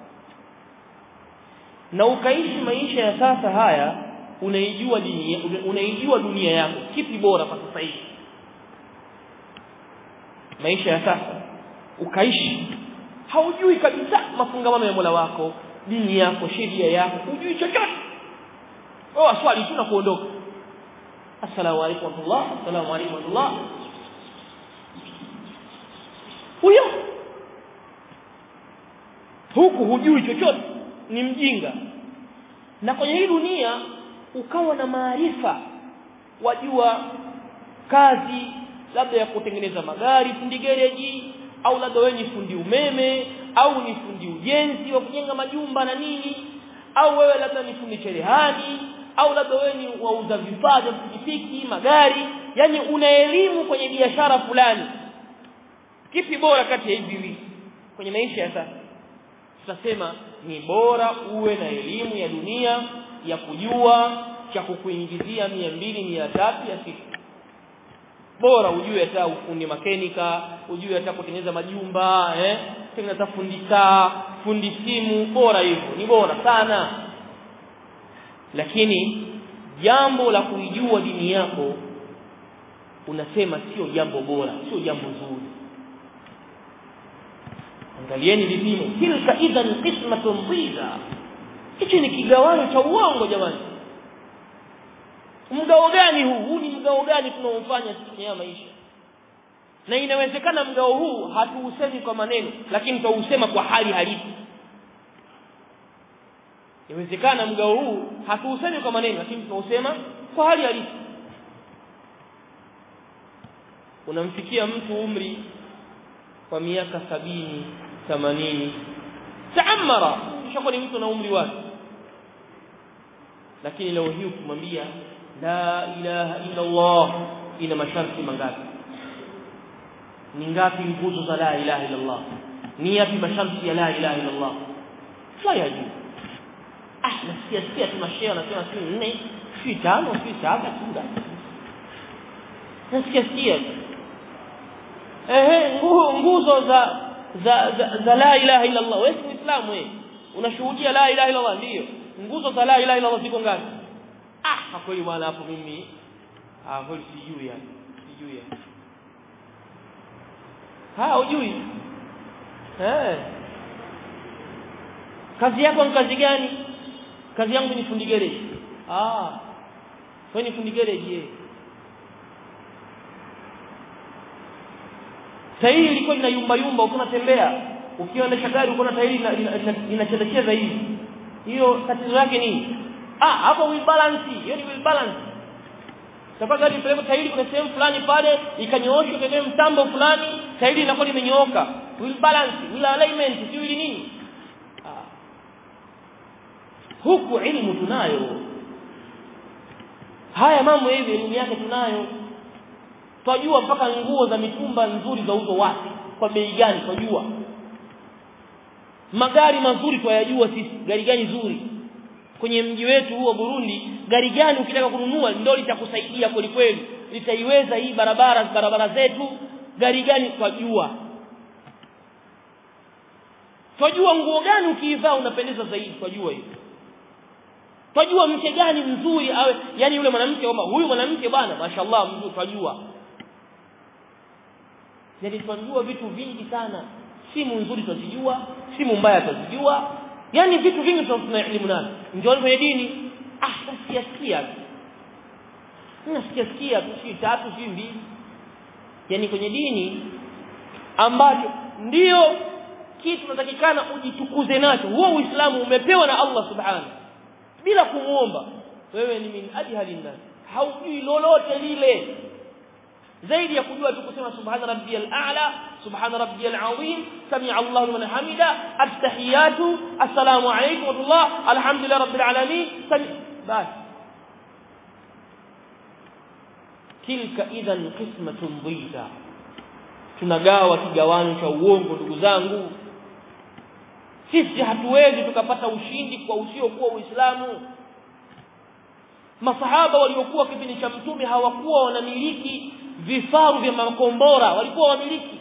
[SPEAKER 1] na ukaishi maisha ya sasa haya unaijua dunia unaijua dunia yako kipi bora kwa sasa hivi maisha ya sasa ukaishi haujui kabisa mafungamano ya Mola wako dini yako sheria yako hujui chochote oh swali tu na kuondoka assalamu alaykum wa rahmatullah assalamu alaykum wa rahmatullah huyo huku hujui chochote ni mjinga na kwenye hii dunia ukawa na maarifa wajua kazi labda ya kutengeneza magari fundi gereji au labda wewe ni fundi umeme au ni fundi ujenzi wa kujenga majumba na nini au wewe labda ni fundi cherehani au labda wewe ni wauza vifaa vya pikipiki magari yani una elimu kwenye biashara fulani kipi bora kati ya hivi viwili kwenye maisha ya sasa tutasema ni bora uwe na elimu ya dunia ya kujua cha kukuingizia mia mbili mia tatu ya siku bora ujue hata ufundi makenika ujue hata kutengeneza majumba eh tengeneza fundi saa fundi simu bora hivyo ni bora sana lakini jambo la kuijua dini yako unasema sio jambo bora sio jambo zuri angalieni vipimo tilka idhan qismatun dhiza hichi ni kigawanyo cha uongo jamani mgao gani huu huu ni mgao gani tunaofanya sisi ya maisha na inawezekana mgao huu hatuusemi kwa maneno lakini tutausema kwa hali halisi inawezekana mgao huu hatuusemi kwa maneno lakini tunausema kwa hali halisi unamfikia mtu umri kwa miaka sabini themanini taamara kishakuwa ni mtu na umri wake lakini leo hii ukimwambia la ilaha illa Allah ina masharti mangapi ni ngapi nguzo za la ilaha illa Allah ni yapi masharti ya la ilaha illa Allah la yajui ah nasikia sikia tunashare nasema si nne si tano si saba si ngapi nasikia sikia ehe nguzo za za, za, za la ilaha illa Allah wewe si muislamu wewe unashuhudia la ilaha illa Allah ndio nguzo za la ilaha illa Allah ziko ngapi ah kweli bwana hapo mimi ah kweli sijui yani sijui yani ha hujui eh kazi yako ni kazi gani kazi yangu ni fundi garage ah wewe ni fundi garage eh tairi ilikuwa ina yumba yumba ukiwa unatembea ukiendesha gari uko na tairi inachezecheza hivi hiyo tatizo yake nini ah hapo wheel balance hiyo ni wheel balance sababu gari peleka tairi kuna sehemu fulani pale ikanyooshwa kwenye mtambo fulani tairi inakuwa limenyooka wheel balance wheel alignment sio ili nini ah. huku elimu tunayo haya mambo hivi elimu yake tunayo twajua mpaka nguo za mitumba nzuri za uzo wapi kwa bei gani twajua magari mazuri twayajua sisi gari gani zuri kwenye mji wetu huu wa Burundi gari gani ukitaka kununua ndio litakusaidia kweli kweli litaiweza hii barabara barabara zetu gari gani twajua twajua nguo gani ukiivaa unapendeza zaidi twajua hiyo twajua mke gani mzuri awe yani yule mwanamke kwamba huyu mwanamke bwana mashallah mzuri twajua yani twajua vitu vingi sana simu nzuri twazijua simu mbaya twazijua yani vitu vingi tuna elimu nazo ndio kwenye dini ah nasikia sikia nasikia sikia tu si tatu si mbili yani kwenye dini ambacho ndio kitu tunatakikana ujitukuze nacho huo uislamu umepewa na Allah subhanahu bila kumuomba wewe ni min ajhali nas haujui lolote lile zaidi ya kujua tu kusema subhana rabbiyal a'la subhana rabbiyal azim sami'a Allahu liman hamida at-tahiyatu assalamu alaykum wa rahmatullah alhamdulillah rabbil alamin bas tilka idhan qismatun dhita tunagawa kigawanyo cha uongo ndugu zangu sisi hatuwezi tukapata ushindi kwa usiokuwa uislamu masahaba waliokuwa kipindi cha mtume hawakuwa wanamiliki vifaru vya makombora walikuwa wamiliki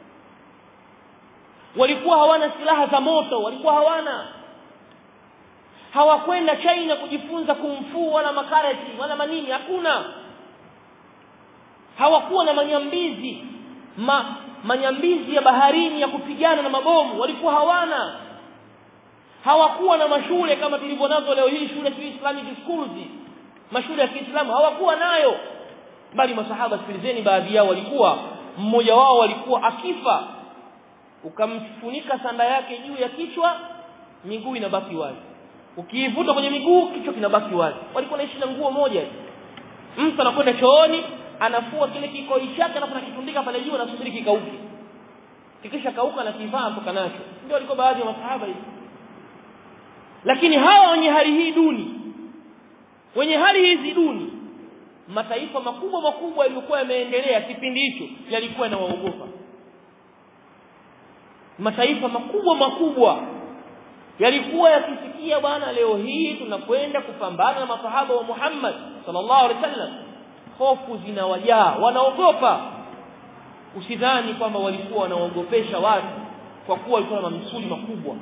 [SPEAKER 1] walikuwa hawana silaha za moto walikuwa hawana hawakwenda China kujifunza kumfu wala makarati wala manini hakuna hawakuwa na manyambizi ma, manyambizi ya baharini ya kupigana na mabomu walikuwa hawana hawakuwa na mashule kama tulivyo nazo leo hii shule za Islamic schools mashule ya Kiislamu hawakuwa nayo bali masahaba sikilizeni baadhi yao walikuwa mmoja wao walikuwa akifa ukamfunika sanda yake juu ya kichwa miguu inabaki wazi ukiivuta kwenye miguu kichwa kinabaki wazi walikuwa naishi na nguo moja mtu anakwenda chooni anafua kile kikoi chake alafu anakitundika pale juu anasubiri kikauke kikisha kauka na kivaa mpaka nacho ndio walikuwa baadhi ya masahaba hivi lakini hawa wenye hali hii duni wenye hali hizi duni mataifa makubwa makubwa yaliokuwa yameendelea kipindi hicho yalikuwa yanawaogopa mataifa makubwa makubwa yalikuwa yakisikia bwana leo hii tunakwenda kupambana na masahaba wa Muhammad sallallahu alaihi wasallam hofu zinawajaa wanaogopa usidhani kwamba walikuwa wanaogopesha watu kwa kuwa walikuwa na mamsuli makubwa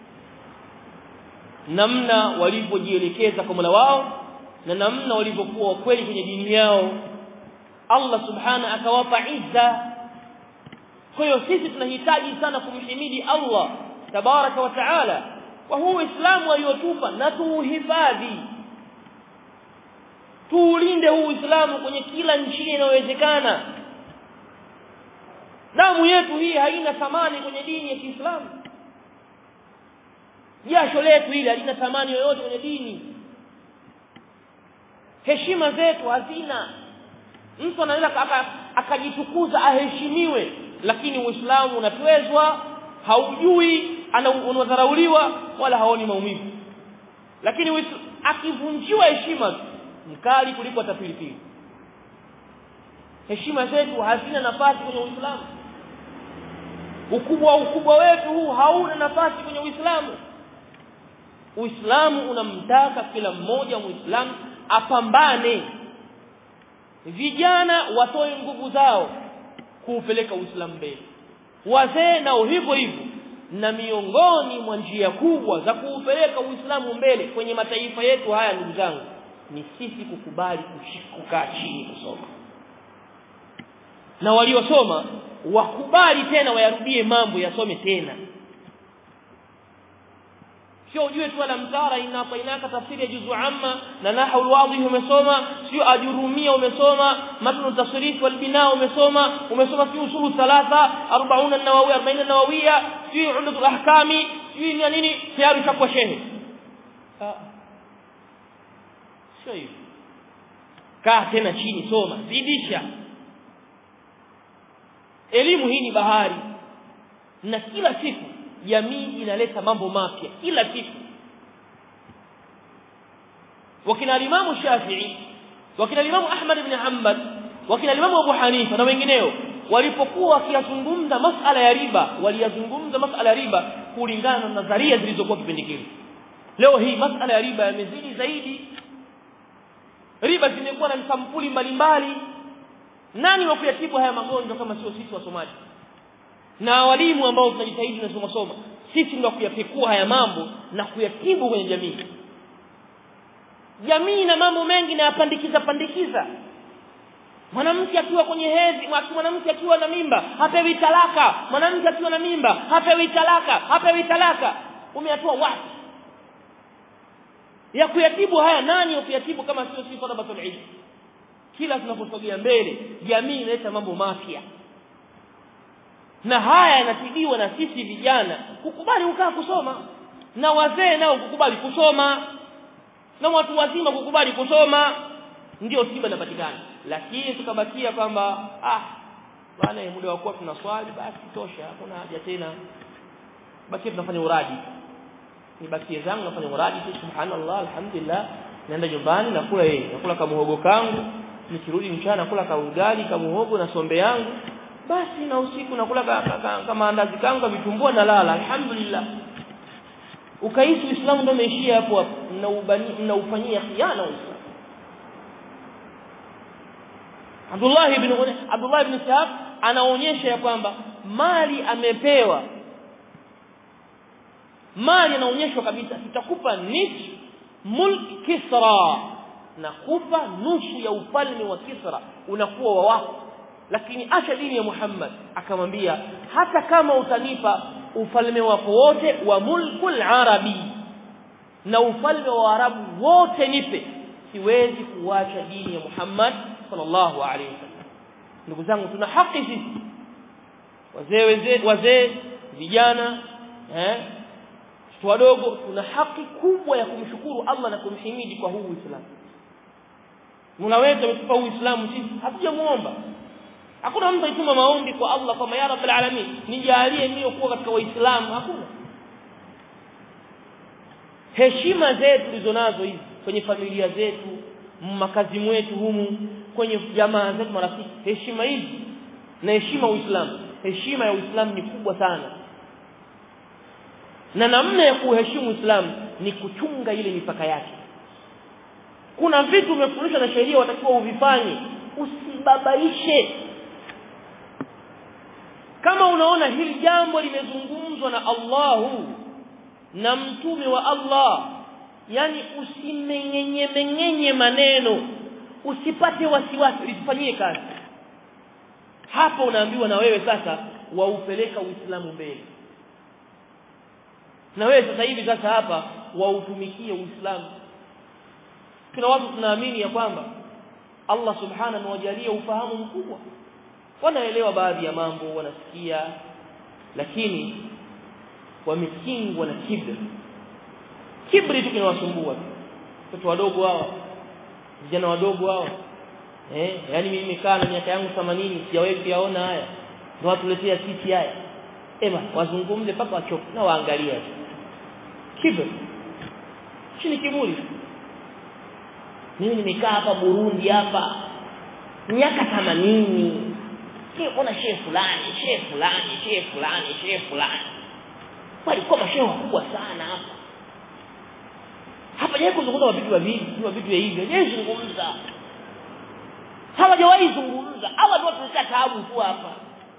[SPEAKER 1] namna walivyojielekeza kwa Mola wao na namna walivyokuwa kweli kwenye dini yao Allah subhana akawapa izza kwa hiyo sisi tunahitaji sana kumhimidi Allah tabaraka wa taala kwa huu Uislamu aliotupa na tuuhifadhi tuulinde huu Uislamu kwenye kila njia inayowezekana damu yetu hii haina thamani kwenye dini ya Kiislamu jasho letu hili halina thamani yoyote kwenye dini heshima zetu hazina mtu anaweza akajitukuza aheshimiwe lakini uislamu unatwezwa haujui unadharauliwa wala haoni maumivu lakini akivunjiwa heshima mkali kuliko atapilipili heshima zetu hazina nafasi kwenye uislamu ukubwa ukubwa wetu huu hauna nafasi kwenye uislamu uislamu unamtaka kila mmoja muislamu apambane vijana watoe nguvu zao kuupeleka uislamu mbele wazee nao hivyo hivyo na miongoni mwa njia kubwa za kuupeleka uislamu mbele kwenye mataifa yetu haya ndugu zangu ni sisi kukubali kukaa chini kusoma na waliosoma wakubali tena wayarudie mambo yasome tena sio ujue tu alamtara inna atainaka tafsiri ya juzu amma na nahwu alwadhi umesoma sio ajurumia umesoma matnu tasrif wal bina umesoma umesoma fi usulu thalatha 40 an-nawawi 40 an-nawawiyya fi umdatul ahkami fi nini tayari chakwa shehe sio hivyo kaa tena chini soma zidisha elimu hii ni bahari na kila siku jamii inaleta mambo mapya kila siku wakina alimamu Shafi'i wakina alimamu Ahmad ibn Hanbal wakina alimamu Abu Hanifa na wengineo walipokuwa wakiyazungumza masala ya riba waliyazungumza masala ya riba kulingana na nadharia zilizokuwa kipindi kile leo hii masala ya riba yamezidi zaidi riba zimekuwa na sampuli mbalimbali nani wa kuyatibu haya magonjwa kama sio sisi wasomaji na walimu ambao tunajitahidi na soma soma sisi ndio kuyapekua haya mambo na kuyatibu kwenye jamii jamii na mambo mengi na yapandikiza pandikiza mwanamke akiwa kwenye hedhi mwanamke akiwa na mimba hapewi talaka mwanamke akiwa na mimba hapewi talaka hapewi talaka umeyatoa wapi ya kuyatibu haya nani wa kuyatibu kama sio sisi talabatul ilm kila tunaposogea mbele jamii inaleta mambo mapya na haya yanatibiwa na sisi vijana kukubali kukaa kusoma na wazee nao kukubali kusoma na watu wazima kukubali kusoma ndio tiba inapatikana lakini tukabakia kwamba ah bwana muda wa kuwa tunaswali basi tosha hakuna haja tena basi tunafanya uradi nibakie zangu nafanya uradi tu subhanallah alhamdulillah naenda nyumbani nakula yeye nakula kamuhogo kangu nikirudi mchana nakula kaugali kamuhogo na sombe yangu basi na usiku nakula kama andazi kangu vitumbua na lala alhamdulillah ukaishi uislamu ndio umeishia hapo hapo mnaufanyia khiana uislamu Abdullah ibn Abdullah ibn Sa'ab anaonyesha ya kwamba mali amepewa mali anaonyeshwa kabisa tutakupa nisfu mulk Kisra na kupa nusu ya ufalme wa Kisra unakuwa wa wako lakini acha dini ya Muhammad akamwambia hata kama utanipa ufalme wako wote wa mulkul arabi na ufalme wa arabu wote nipe siwezi kuacha dini ya Muhammad sallallahu alaihi wasallam ndugu zangu tuna haki sisi wazee wazee wazee vijana eh wadogo tuna haki kubwa ya kumshukuru Allah na kumhimidi kwa huu Uislamu Mola wetu ametupa Uislamu sisi hatujamuomba hakuna mtu aituma maombi kwa Allah kama ya Rabbil Alamin nijalie mimi kuwa katika waislamu hakuna heshima zetu tulizonazo hizi kwenye familia zetu makazi mwetu humu kwenye jamaa zetu marafiki heshima hizi na heshima Uislamu heshima ya Uislamu ni kubwa sana na namna ya kuheshimu Uislamu ni kuchunga ile mipaka yake kuna vitu umefundishwa na sheria watakiwa uvifanye usibabaishe kama unaona hili jambo limezungumzwa na Allahu na mtume wa Allah yani usimengenye mengenye maneno usipate wasiwasi lisifanyie kazi hapo unaambiwa na wewe sasa waupeleka Uislamu mbele na wewe sasa hivi sasa hapa wautumikie Uislamu kuna watu tunaamini ya kwamba Allah subhanahu amewajalia ufahamu mkubwa wanaelewa baadhi ya mambo wanasikia lakini wamekingwa na kibri kibri tu kinawasumbua watoto wadogo hao vijana wadogo hao eh yani mimi nimekaa na miaka yangu 80 sijawahi kuyaona haya ndio watuletea sisi haya ema wazungumze mpaka wachoke na waangalia kibri chini kiburi mimi nimekaa hapa Burundi hapa miaka 80 ona shehe fulani shehe fulani shehe fulani shehe fulani walikuwa mashehe wakubwa sana hapa hapa jaye kuzungumza vitu vya vipi wa vitu vya hivyo je zungumza hawajawahi zungumza hawa ndio tunakaa taabu tu hapa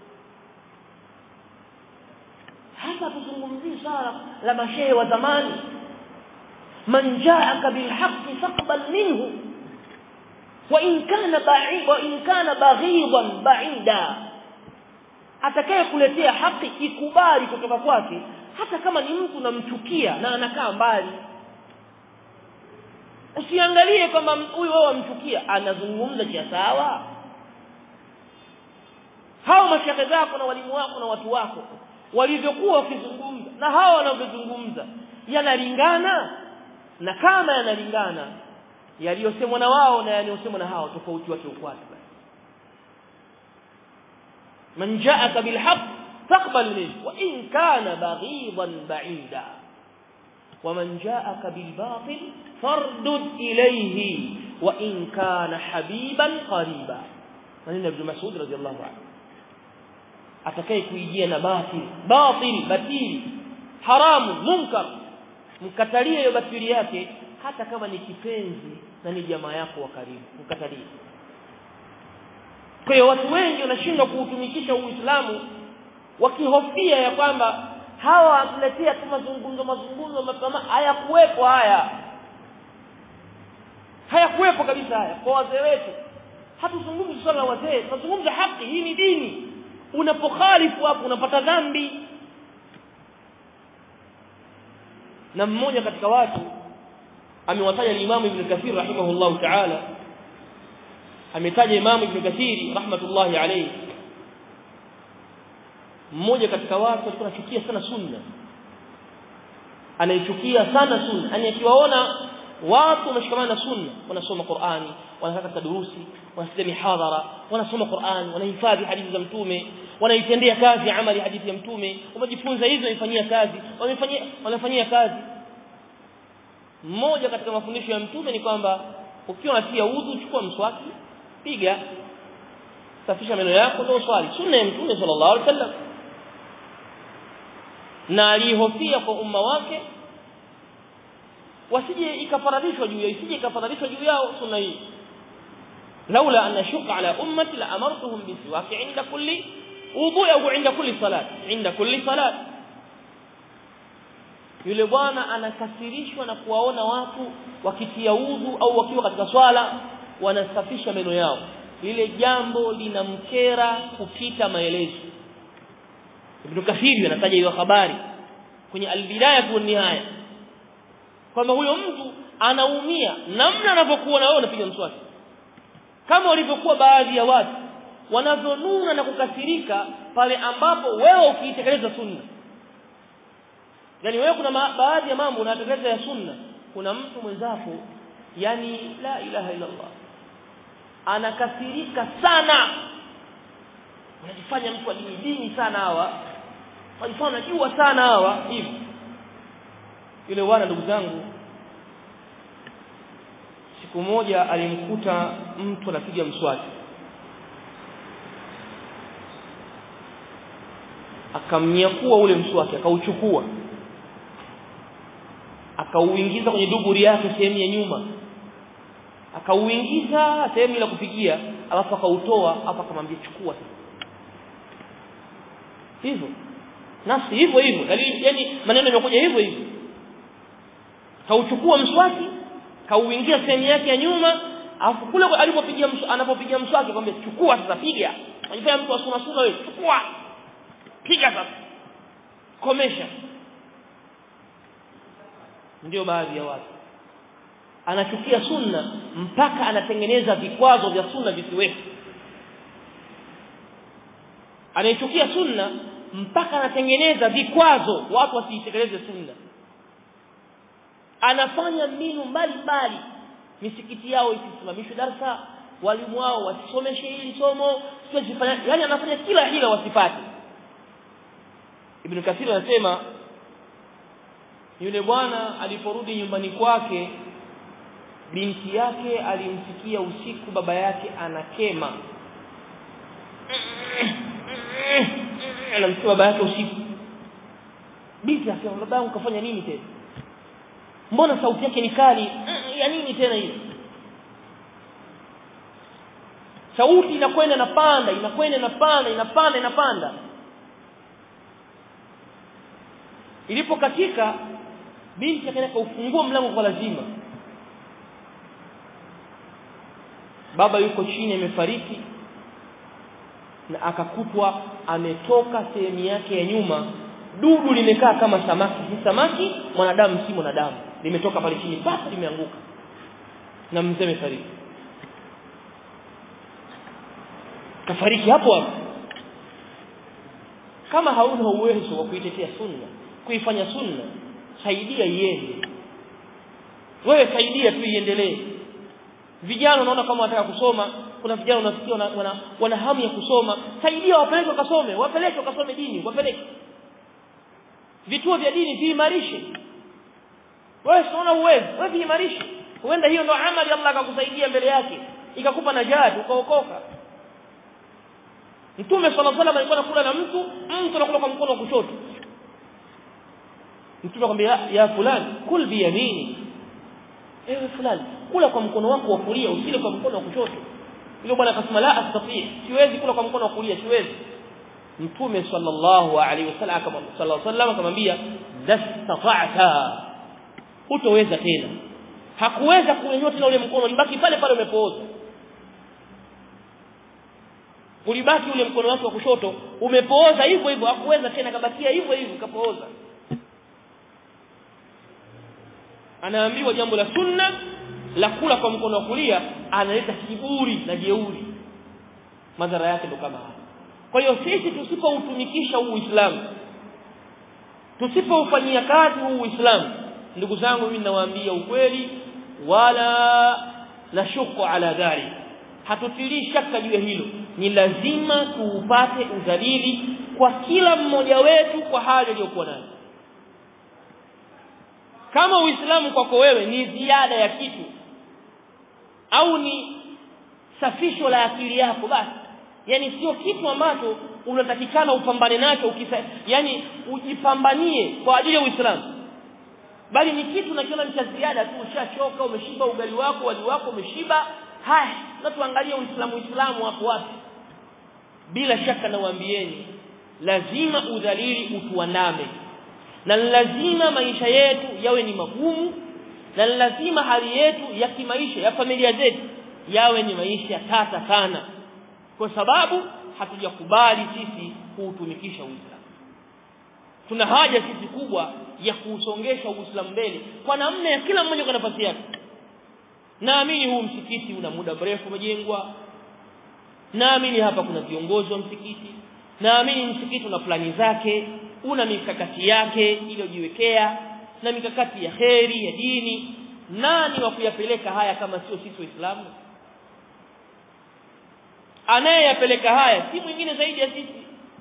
[SPEAKER 1] hapa tuzungumzie swala la mashehe wa zamani man jaaka bilhaqqi faqbal minhu wa in kana ba'id wa in kana baghidan ba'ida atakaye kuletea haki ikubali kutoka kwake hata kama ni mtu namchukia na anakaa mbali usiangalie kwamba huyu wao wamchukia anazungumza cha sawa hao mashaka zako na walimu wako na watu wako walivyokuwa wakizungumza na hao wanavyozungumza yanalingana na kama yanalingana yaliyosemwa na wao na yaliyosemwa na hao tofauti wake ukwati man ja'aka bilhaq faqbal minhu wa in kana baghidan ba'ida ومن جاءك بالباطل فاردد إليه وإن كان حبيبا قريبا من ابن مسعود رضي الله عنه atakaye kuijia na batil batil batili haramu munkar mkatalie hiyo batili yake hata kama ni kipenzi na ni jamaa yako wa karibu mkatalie kwa hiyo watu wengi wanashindwa kuutumikisha uislamu wakihofia ya kwamba hawa watuletea tu mazungumzo mazungumzo mapama hayakuwepo haya hayakuwepo kabisa haya kwa wazee wetu hatuzungumzi swala la wazee tunazungumza haki hii ni dini unapokhalifu hapo unapata dhambi na mmoja katika watu amewataja Imam Ibn Kathir rahimahullahu ta'ala ametaja Imam Ibn Kathir rahmatullahi alayhi mmoja katika watu alikuwa anachukia sana sunna anaichukia sana sunna yani akiwaona watu wameshikamana na sunna wanasoma Qur'ani wanakaa katika durusi wanasikia mihadhara wanasoma Qur'ani wanahifadhi hadithi za mtume wanaitendea kazi amali hadithi ya mtume wamejifunza hizo waifanyia kazi wamefanyia wanafanyia kazi mmoja katika mafundisho ya mtume ni kwamba ukiwa unatia udhu chukua mswaki piga safisha meno yako ndio swali sunna ya mtume sallallahu alaihi wasallam na alihofia kwa umma wake wasije ikafaradishwa juu yao isije ikafaradishwa juu yao sunna hii laula an ashuqa ala ummati la amartuhum bisiwaki inda kulli wudu au inda kulli salat inda kulli salat yule bwana anakasirishwa na kuwaona watu wakitia udhu au wakiwa katika swala wanasafisha meno yao lile jambo linamkera kupita maelezo Ibn Kathir anataja hiyo habari kwenye al-bidaya kwa nihaya kwamba huyo mtu anaumia namna anavyokuwa na wewe unapiga mswaki kama walivyokuwa baadhi ya watu wanavyonuna na kukasirika pale ambapo wewe ukiitekeleza sunna yani wewe kuna baadhi ya mambo unatekeleza ya sunna kuna mtu mwenzako yani la ilaha illa Allah anakasirika sana unajifanya mtu adini dini sana hawa wanajifanya jua sana hawa hivi yule bwana ndugu zangu siku moja alimkuta mtu anapiga mswaki akamnyakua ule mswaki akauchukua akauingiza kwenye duburi yake sehemu ya nyuma akauingiza sehemu ile kupigia alafu akautoa hapa akamwambia chukua hivyo nafsi hivyo hivyo yani maneno yamekuja hivyo hivyo kauchukua mswaki kauingia sehemu yake ya nyuma alafu kule alipopigia anapopigia mswaki akamwambia chukua sasa piga unajifanya mtu asuna suna wewe chukua piga sasa komesha ndio baadhi ya watu anachukia sunna mpaka anatengeneza vikwazo vya sunna visiwepo anayechukia sunna mpaka anatengeneza vikwazo watu wasiitekeleze sunna anafanya mbinu mbalimbali misikiti yao isisimamishwe darsa walimu wao wasisomeshe hili somo sifanya yani anafanya kila hila wasipate Ibn Kathir anasema yule bwana aliporudi nyumbani kwake binti yake alimsikia usiku baba yake anakema anamsikia baba yake usiku binti akasema baba yangu kafanya nini tena mbona sauti yake ni kali ya nini tena hiyo sauti inakwenda inapanda inakwenda inapanda inapanda inapanda ilipokatika binti akaenda kaufungua mlango kwa lazima baba yuko chini amefariki na akakutwa ametoka sehemu yake ya nyuma dudu limekaa kama samaki si samaki mwanadamu si mwanadamu limetoka pale chini basi limeanguka na mzee amefariki kafariki hapo hapo kama hauna uwezo wa kuitetea sunna kuifanya sunna saidia iende wewe saidia tu iendelee vijana unaona kama wanataka kusoma kuna vijana unasikia wana, wana, wana hamu ya kusoma saidia wapeleke wakasome wapeleke wakasome dini wapeleke vituo vya dini viimarishe wewe unaona uwezo wewe viimarishe huenda hiyo ndo amali Allah akakusaidia mbele yake ikakupa najat ukaokoka Mtume صلى الله عليه alikuwa anakula na mtu mtu anakula kwa mkono wa kushoto Mtume akamwambia ya fulani kul bi yamini ewe fulani kula kwa mkono wako wa kulia usile kwa mkono wa kushoto yule bwana akasema la astati siwezi kula kwa mkono wa kulia siwezi Mtume sallallahu alaihi wasallam akamwambia sallallahu alaihi wasallam akamwambia dastata'ta hutoweza tena hakuweza kunyanyua tena ule mkono libaki pale pale umepooza ulibaki ule mkono wake wa kushoto umepooza hivyo hivyo hakuweza tena kabakia hivyo hivyo kapooza anaambiwa jambo la sunna la kula kwa mkono wa kulia analeta kiburi na jeuri madhara yake ndo kama haya kwa hiyo sisi tusipoutumikisha huu Uislamu tusipoufanyia kazi huu Uislamu ndugu zangu mimi ninawaambia ukweli wala la shuku ala dhari hatutilii shaka juu ya hilo ni lazima tuupate udhalili kwa kila mmoja wetu kwa hali aliyokuwa nayo kama uislamu kwako wewe ni ziada ya kitu au ni safisho la akili yako basi yani sio kitu ambacho unatakikana upambane nacho ukisa yani ujipambanie kwa ajili ya uislamu bali ni kitu unakiona ni cha ziada tu ushachoka umeshiba ugali wako wali wako umeshiba haya na tuangalie uislamu uislamu hapo wapi bila shaka nawaambieni lazima udhalili utuandame na lazima maisha yetu yawe ni magumu na lazima hali yetu ya kimaisha ya familia zetu yawe ni maisha tata sana kwa sababu hatujakubali sisi kuutumikisha Uislamu tuna haja sisi kubwa ya kuusongesha Uislamu mbele kwa namna ya kila mmoja kwa nafasi yake naamini huu msikiti una muda mrefu umejengwa naamini hapa kuna viongozi wa msikiti naamini msikiti una plani zake una mikakati yake iliyojiwekea na mikakati ya kheri ya dini nani wa kuyapeleka haya kama sio sisi waislamu anayeyapeleka haya si mwingine zaidi ya sisi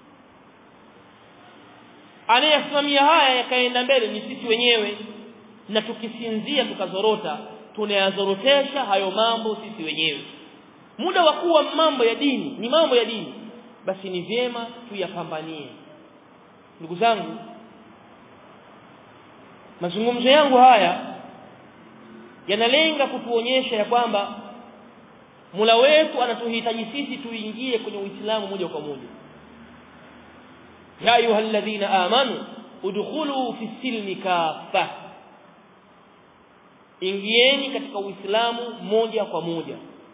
[SPEAKER 1] anayesimamia haya yakaenda mbele ni sisi wenyewe na tukisinzia tukazorota tunayazorotesha hayo mambo sisi wenyewe muda wa kuwa mambo ya dini ni mambo ya dini basi ni vyema tuyapambanie ndugu zangu mazungumzo yangu haya yanalenga kutuonyesha ya kwamba Mola wetu anatuhitaji sisi tuingie kwenye Uislamu moja kwa moja ya ayyuhalladhina amanu udkhulu fi silmi kafa ingieni katika Uislamu moja kwa moja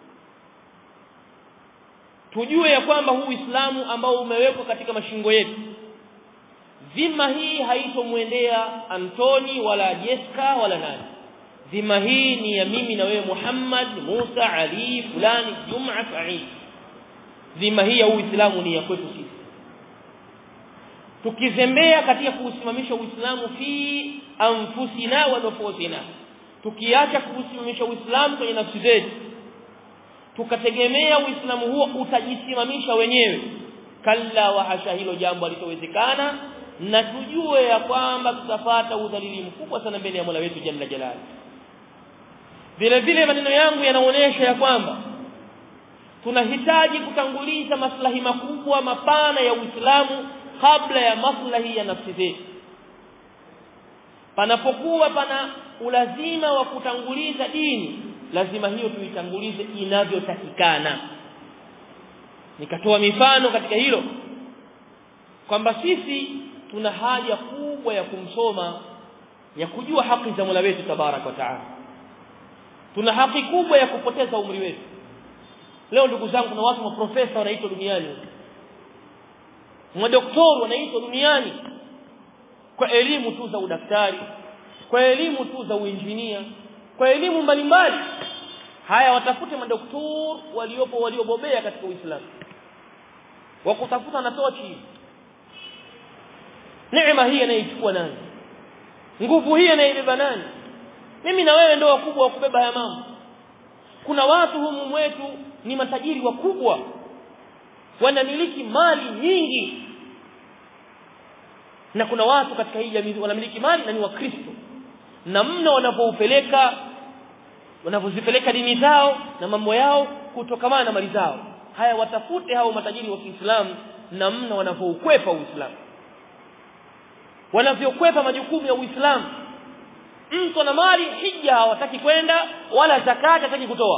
[SPEAKER 1] tujue ya kwamba huu Uislamu ambao umewekwa katika mashingo yetu dhima hii haitomwendea Antoni wala Jessica wala nani dhima hii ni ya mimi na wewe Muhammad Musa Ali fulani Juma Said dhima hii ya Uislamu ni ya kwetu sisi tukizembea katika kuusimamisha Uislamu fi anfusina wa nufusina tukiacha kuusimamisha Uislamu kwenye nafsi zetu tukategemea Uislamu huo utajisimamisha wenyewe kalla wa hasha hilo jambo litowezekana na tujue ya kwamba tutapata udhalili mkubwa sana mbele ya Mola wetu Jalla Jalali vile vile maneno yangu yanaonyesha ya kwamba tunahitaji kutanguliza maslahi makubwa mapana ya Uislamu kabla ya maslahi ya nafsi zetu panapokuwa pana ulazima wa kutanguliza dini lazima hiyo tuitangulize inavyotakikana nikatoa mifano katika hilo kwamba sisi tuna haja kubwa ya kumsoma ya kujua haki za Mola wetu tabarak wa taala tuna haki kubwa ya kupoteza umri wetu leo ndugu zangu kuna watu maprofesa wanaitwa duniani madoktori wanaitwa duniani kwa elimu tu za udaktari kwa elimu tu za uinjinia kwa elimu mbalimbali haya watafute madoktori waliopo waliobobea katika Uislamu wakutafuta na tochi neema hii anaichukua nani nguvu hii anaibeba nani mimi na wewe ndio wakubwa wa kubeba haya mambo kuna watu humu mwetu ni matajiri wakubwa wanamiliki mali nyingi na kuna watu katika hii jamii wanamiliki mali na ni wakristo na mno wanapoupeleka wanapozipeleka dini zao na mambo yao kutokamana na mali zao haya watafute hao matajiri wa Kiislamu na mno wanapoukwepa Uislamu wanavyokwepa majukumu ya Uislamu mtu ana mali hija hawataki kwenda wala zakati hataki kutoa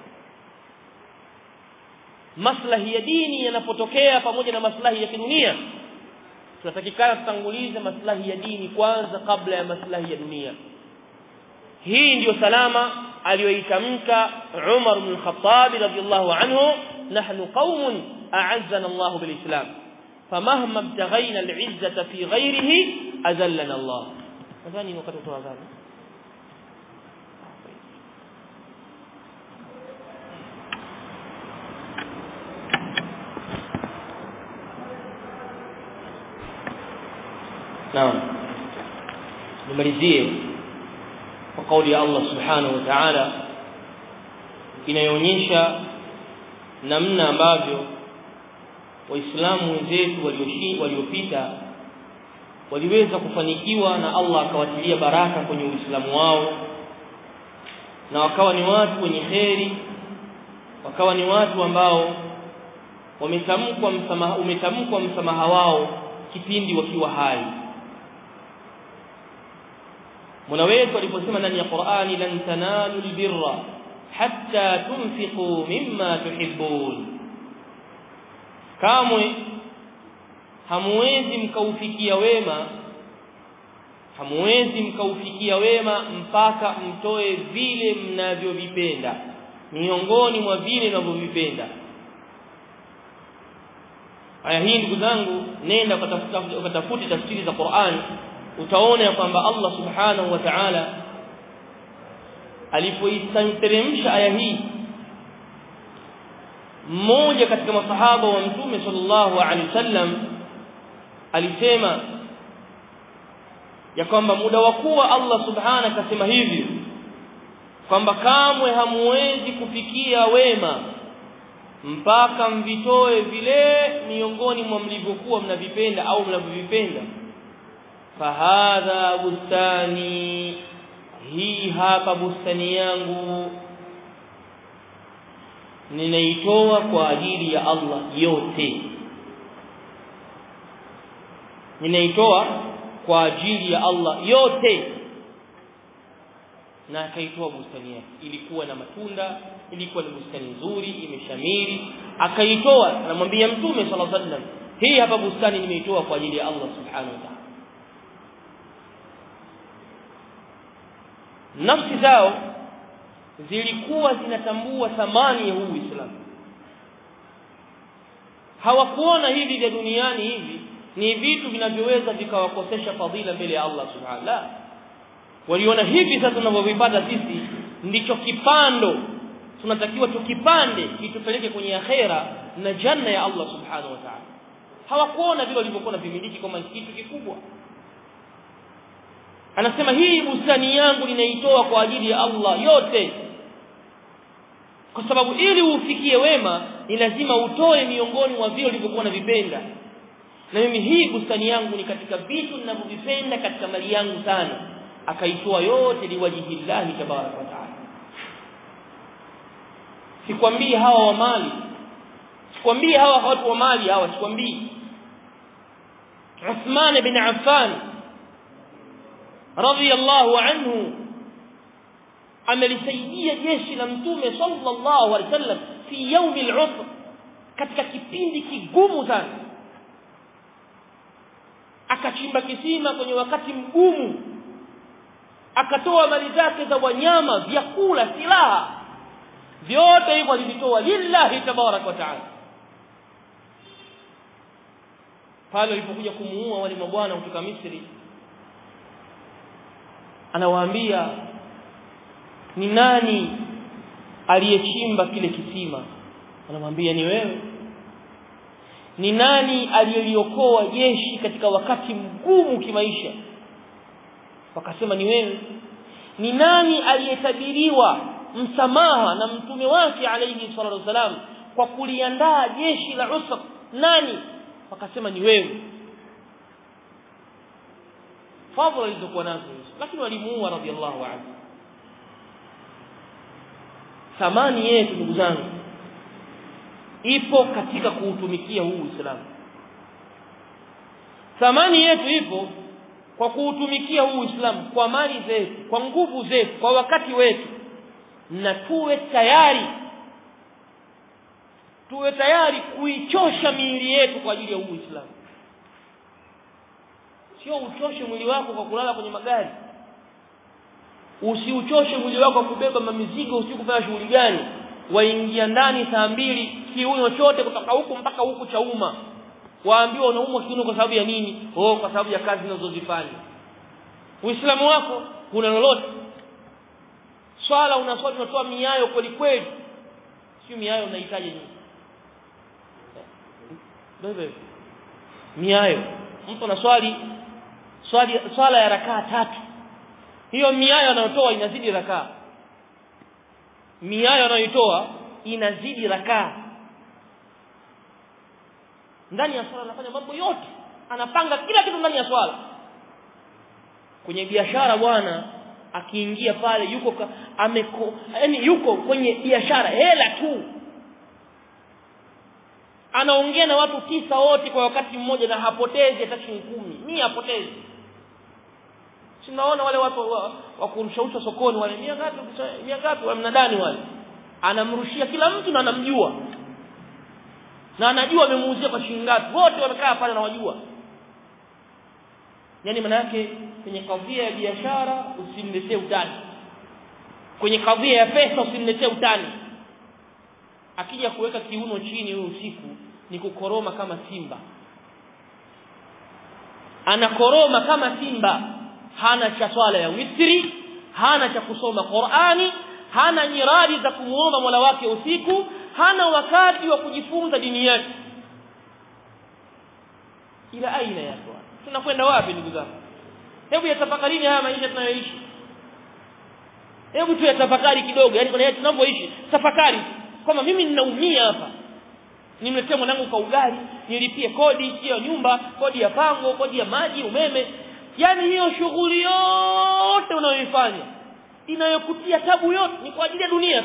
[SPEAKER 1] maslahi ya dini yanapotokea pamoja na maslahi ya kidunia tunatakikana tutangulize maslahi ya dini kwanza kabla ya maslahi ya dunia hii ndiyo salama aliyoitamka Umar ibn al-Khattab radiyallahu anhu nahnu qaumun a'azzana Allah bil-Islam famahma ibtaghayna al-'izzata fi ghayrihi azallana Allah nadhani wakati wa adhana naam nimalizie kwa kauli ya Allah subhanahu wa ta'ala inayoonyesha namna ambavyo waislamu wenzetu waliopita waliweza kufanikiwa na Allah akawatilia baraka kwenye uislamu wao na wakawa ni watu wenye kheri wakawa ni watu ambao wametamkwa msamaha umetamkwa msamaha wao kipindi wakiwa hai Mola wetu aliposema ndani ya Qur'ani lan tanalu albirra hatta tunfiqu mimma tuhibbun kamwe hamuwezi mkaufikia wema hamuwezi mkaufikia wema mpaka mtoe vile mnavyovipenda miongoni mwa vile mnavyovipenda aya hii ndugu zangu nenda ukatafuta ukatafute tafsiri za Qur'an utaona kwamba Allah subhanahu wa ta'ala alipoiteremsha aya hii mmoja katika masahaba wa mtume sallallahu alaihi wasallam alisema ya kwamba muda wa kuwa Allah subhanahu akasema hivi kwamba kamwe hamuwezi kufikia wema mpaka mvitoe vile miongoni mwa mlivyokuwa mnavipenda au mnavyovipenda fahadha bustani hii hapa bustani yangu ninaitoa kwa ajili ya Allah yote ninaitoa kwa ajili ya Allah yote na akaitoa bustani yake ilikuwa na matunda ilikuwa ni bustani nzuri imeshamiri akaitoa anamwambia mtume sallallahu alaihi wasallam hii hapa bustani nimeitoa kwa ajili ya Allah subhanahu wa ta'ala nafsi zao zilikuwa zinatambua thamani ya huu Uislamu hawakuona hivi vya duniani hivi ni vitu vinavyoweza vikawakosesha fadhila mbele ya Allah subhanahu la waliona hivi sasa tunavyovipata sisi ndicho kipando tunatakiwa tukipande kitupeleke kwenye akhera na janna ya Allah subhanahu wa ta'ala hawakuona vile walivyokuwa na vimiliki kama kitu kikubwa anasema hii bustani yangu ninaitoa kwa ajili ya Allah yote kwa sababu ili ufikie wema ni lazima utoe miongoni mwa vile ulivyokuwa unavipenda na mimi hii bustani yangu ni katika vitu ninavyovipenda katika mali yangu sana akaitoa yote liwajihi llahi tabaraka wa taala sikwambii hawa wa mali sikwambii hawa watu wa mali hawa sikwambii Uthman bin Affan radiyallahu anhu amelisaidia jeshi la mtume sallallahu alaihi wasallam fi yaumi al-usr katika kipindi kigumu sana akachimba kisima kwenye wakati mgumu akatoa mali zake za wanyama vyakula silaha vyote hivyo alivitoa lillahi tabarak wa taala pale alipokuja kumuua wale mabwana kutoka Misri anawaambia ni nani aliyechimba kile kisima anamwambia ni wewe ni nani aliyeliokoa jeshi katika wakati mgumu kimaisha wakasema ni wewe ni nani aliyetabiriwa msamaha na mtume wake alayhi salatu wasalam kwa kuliandaa jeshi la usra nani wakasema ni wewe fadhila alizokuwa nazo lakini walimuua radhiallahu anhu thamani yetu ndugu zangu ipo katika kuutumikia huu Uislamu thamani yetu ipo kwa kuutumikia huu Uislamu kwa mali zetu kwa nguvu zetu kwa wakati wetu na tuwe tayari tuwe tayari kuichosha miili yetu kwa ajili ya huu Uislamu sio uchoshe mwili wako kwa kulala kwenye magari usiuchoshe mwili wako kwa kubeba mamizigo usiku kufanya shughuli gani waingia ndani saa mbili kiuno chote kutoka huku mpaka huku cha umma waambiwa unaumwa kiuno kwa sababu ya nini oh kwa sababu ya kazi unazozifanya uislamu wako kuna lolote swala unaswali unatoa miayo kweli kweli sio miayo unahitaji nini ndio miayo mtu anaswali swali swala ya rakaa tatu hiyo miayo anayotoa inazidi rakaa miayo anayoitoa inazidi rakaa ndani ya swala anafanya mambo yote anapanga kila kitu ndani ya swala kwenye biashara bwana akiingia pale yuko ka, ameko yani yuko kwenye biashara hela tu anaongea na watu tisa wote kwa wakati mmoja na hapotezi hata shilingi kumi ni hapotezi tunaona wale watu wa, wa kurushausha sokoni wale mia ngapi mia ngapi wa mnadani wale anamrushia kila mtu na anamjua na anajua amemuuzia kwa shilingi ngapi wote wamekaa pale na wajua yani maana yake kwenye kadhia ya biashara usimletee utani kwenye kadhia ya pesa usimletee utani akija kuweka kiuno chini huyo usiku ni kukoroma kama simba anakoroma kama simba hana cha swala ya witri hana cha kusoma Qur'ani hana nyiradi za kumuomba Mola wake usiku hana wakati wa kujifunza dini yake ila aina ya swala tunakwenda wapi ndugu zangu hebu yatafakarini haya maisha tunayoishi hebu tu yatafakari kidogo yani kuna tunavyoishi tafakari kwamba mimi ninaumia hapa nimletee mwanangu kwa ugali nilipie kodi hiyo nyumba kodi ya pango kodi ya maji umeme yani hiyo shughuli yote unayoifanya inayokutia tabu yote ni kwa ajili ya dunia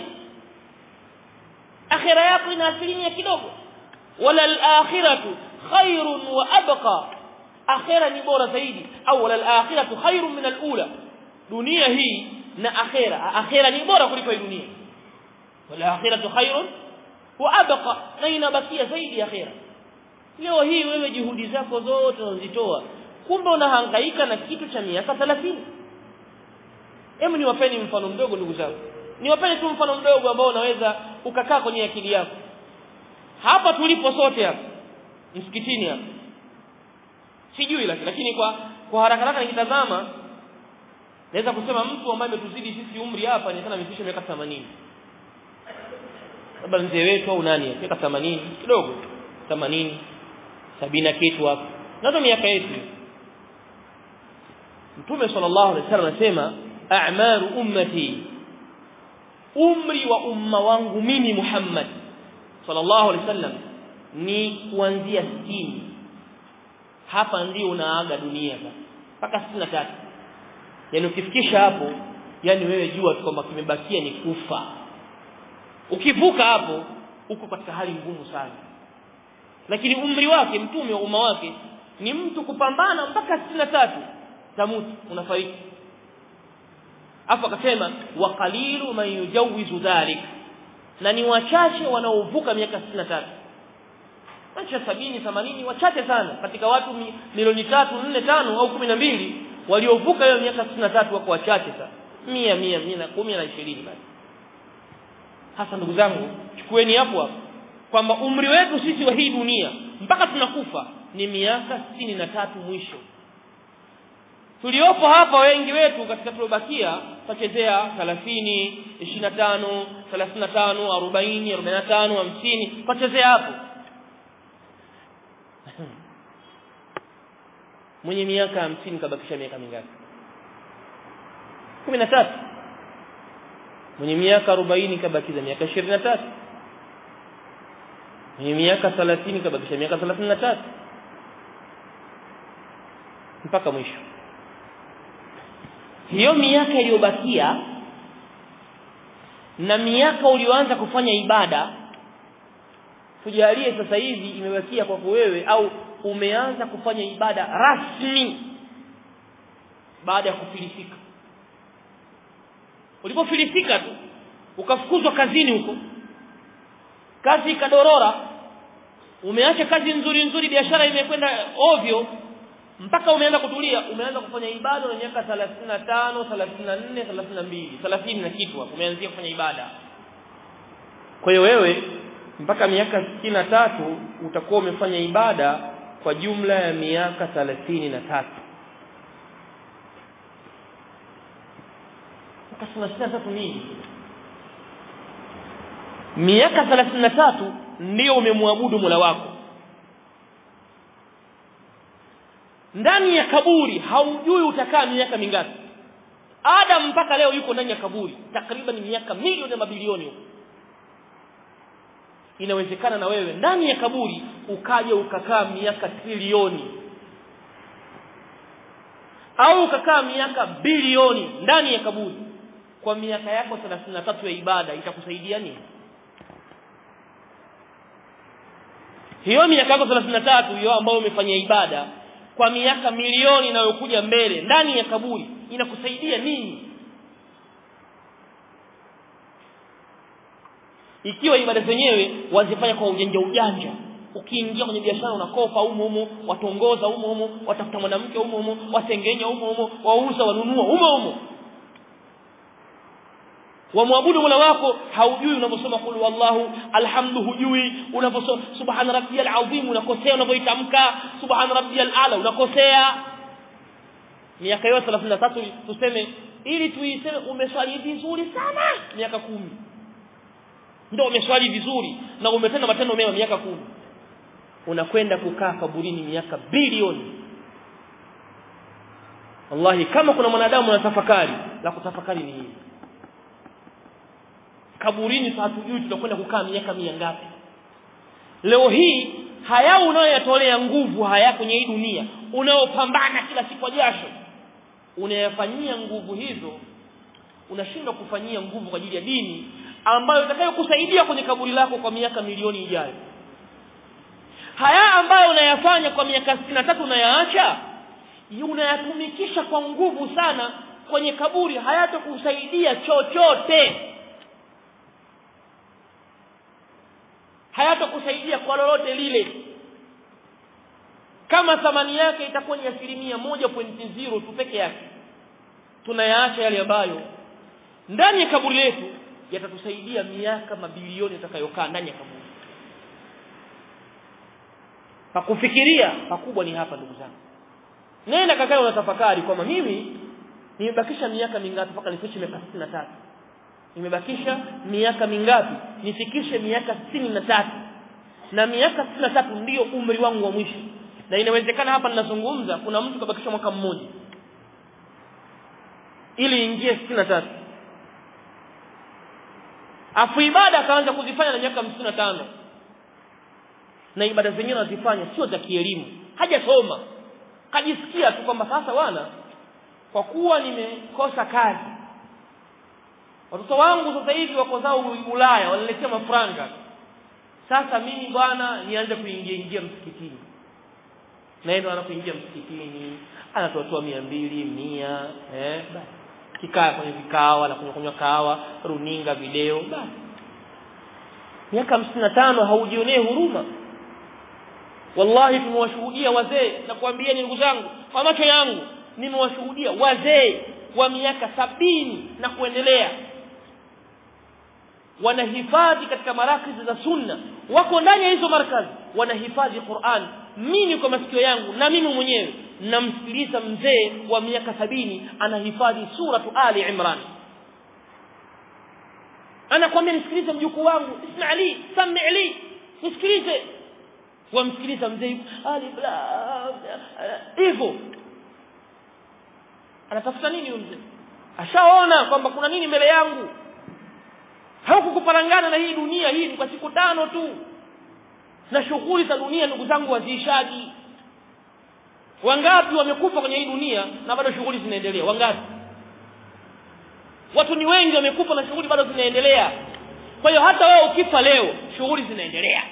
[SPEAKER 1] akhira yako ina asilimia kidogo wala al-akhiratu khairun wa abqa akhira ni bora zaidi au wala al-akhiratu khairun min al-ula dunia hii na akhera akhera ni bora kuliko hii dunia wala akhiratu khairun wa abqa na inabakia zaidi akhera leo hii wewe juhudi zako zote unazitoa kumbe unahangaika na kitu cha miaka 30 hebu niwapeni mfano mdogo ndugu zangu niwapeni tu mfano mdogo ambao unaweza ukakaa kwenye akili yako hapa tulipo sote hapa msikitini hapa sijui lakini lakini kwa kwa haraka haraka nikitazama naweza kusema mtu ambaye ametuzidi sisi umri hapa ni sana amefikisha miaka 80 labda mzee wetu au nani miaka 80 kidogo 80 sabina kitu hapo nazo miaka yetu Mtume sallallahu alaihi wasallam anasema a'maru ummati umri wa umma wangu mimi Muhammad sallallahu alaihi wasallam ni kuanzia 60 hapa ndio unaaga dunia mpaka 63 yani ukifikisha hapo yani wewe jua kwamba kimebakia ni kufa ukivuka hapo uko katika hali ngumu sana lakini umri wake mtume wa umma wake ni mtu kupambana mpaka 63 tamuti unafariki afa akasema wa qalilu man yujawizu dhalik na ni wachache wanaovuka miaka 63 acha sabini themanini wachache sana katika watu milioni tatu nne tano au kumi na mbili waliovuka hiyo miaka 63 wako wachache sana mia mia mia na kumi na ishirini basi hasa ndugu zangu chukueni hapo hapo kwamba umri wetu sisi wa hii dunia mpaka tunakufa ni miaka sitini na tatu mwisho tuliopo hapa wengi wetu katika tuliobakia tutachezea 30 25 35 40 45 50 tutachezea hapo mwenye miaka 50 kabakisha miaka mingapi 13 mwenye miaka 40 kabakiza miaka 23 mwenye miaka 30 kabakisha miaka 33 mpaka mwisho hiyo miaka iliyobakia na miaka ulioanza kufanya ibada tujalie sasa hivi imebakia kwako wewe au umeanza kufanya ibada rasmi baada ya kufilisika ulipofilisika tu ukafukuzwa kazini huko kazi ikadorora umeacha kazi nzuri nzuri biashara imekwenda ovyo mpaka umeanza kutulia umeanza kufanya ibada na miaka 35 34 32 30 na kitu hapo umeanzia kufanya ibada kwa hiyo wewe mpaka miaka na tatu utakuwa umefanya ibada kwa jumla ya miaka na tatu miaka tatu nini miaka na tatu ndio umemwabudu Mola wako ndani ya kaburi haujui utakaa miaka mingapi Adam mpaka leo yuko ndani ya kaburi takriban miaka milioni na mabilioni huko inawezekana na wewe ndani ya kaburi ukaja ukakaa miaka trilioni au ukakaa miaka bilioni ndani ya kaburi kwa miaka yako 33 ya ibada itakusaidia nini hiyo miaka yako 33 hiyo ambayo umefanya ibada kwa miaka milioni inayokuja mbele ndani ya kaburi inakusaidia nini ikiwa ibada zenyewe wazifanya kwa ujanja ujanja ukiingia kwenye biashara unakopa humo humo watongoza humo humo watafuta mwanamke humo humo wasengenya humo humo wauza wanunua humo humo wamwabudu Mola wako haujui unaposoma kul wallahu alhamdu hujui unaposoma subhana rabbiyal azim unakosea unapoitamka subhana rabbiyal ala unakosea miaka yote 33 tuseme ili tuiseme umeswali vizuri sana miaka kumi ndio umeswali vizuri na umetenda matendo mema miaka kumi unakwenda kukaa kaburini miaka bilioni wallahi kama kuna mwanadamu anatafakari la kutafakari ni hili kaburini sasa hatujui tutakwenda kukaa miaka mia ngapi leo hii haya unayoyatolea nguvu haya kwenye hii dunia unaopambana kila siku kwa jasho unayafanyia nguvu hizo unashindwa kufanyia nguvu kwa ajili ya dini ambayo itakayokusaidia kwenye kaburi lako kwa miaka milioni ijayo haya ambayo unayafanya kwa miaka tatu unayaacha unayatumikisha kwa nguvu sana kwenye kaburi hayatakusaidia chochote hayatakusaidia kwa lolote lile kama thamani yake itakuwa ni asilimia moja pointi zero tu peke yake tunayaacha yale ambayo ndani ya kaburi letu yatatusaidia miaka mabilioni itakayokaa ndani ya kaburi pakufikiria pakubwa ni hapa ndugu zangu nenda kakae unatafakari kwamba mimi nimebakisha miaka mingapi mpaka nifikishe miaka 63 nimebakisha miaka mingapi nifikishe miaka 63 na miaka 63 ndiyo umri wangu wa mwisho na inawezekana hapa ninazungumza kuna mtu kabakisha mwaka mmoja ili ingie 63 afu ibada akaanza kuzifanya na miaka 55 na ibada zenyewe anazifanya sio za kielimu hajasoma kajisikia tu kwamba sasa bwana kwa kuwa nimekosa kazi watoto wangu sasa hivi wako zao Ulaya wanaletea mafranga sasa mimi bwana nianze kuingia ingia msikitini naenda anapoingia msikitini anatoa mia mbili mia eh basi kikaa kwenye vikao na kunywa kunywa kahawa runinga video basi miaka 55 haujionee huruma wallahi tumewashuhudia wazee na kuambia ndugu zangu kwa macho yangu nimewashuhudia wazee wa miaka sabini na kuendelea wanahifadhi katika marakizi za sunna wako ndani ya hizo markazi wanahifadhi Qur'an mimi kwa masikio yangu na mimi mwenyewe namsikiliza mzee wa miaka sabini anahifadhi suratu Ali Imran anakwambia nisikilize mjukuu wangu isma ali sami ali nisikilize wamsikiliza mzee alif hivyo anatafuta nini mzee ashaona kwamba kuna nini mbele yangu hakukuparangana na hii dunia hii ni kwa siku tano tu na shughuli za dunia ndugu zangu waziishaji wangapi wamekufa kwenye hii dunia na bado shughuli zinaendelea wangapi watu ni wengi wamekufa na shughuli bado zinaendelea kwa hiyo hata wewe ukifa leo shughuli zinaendelea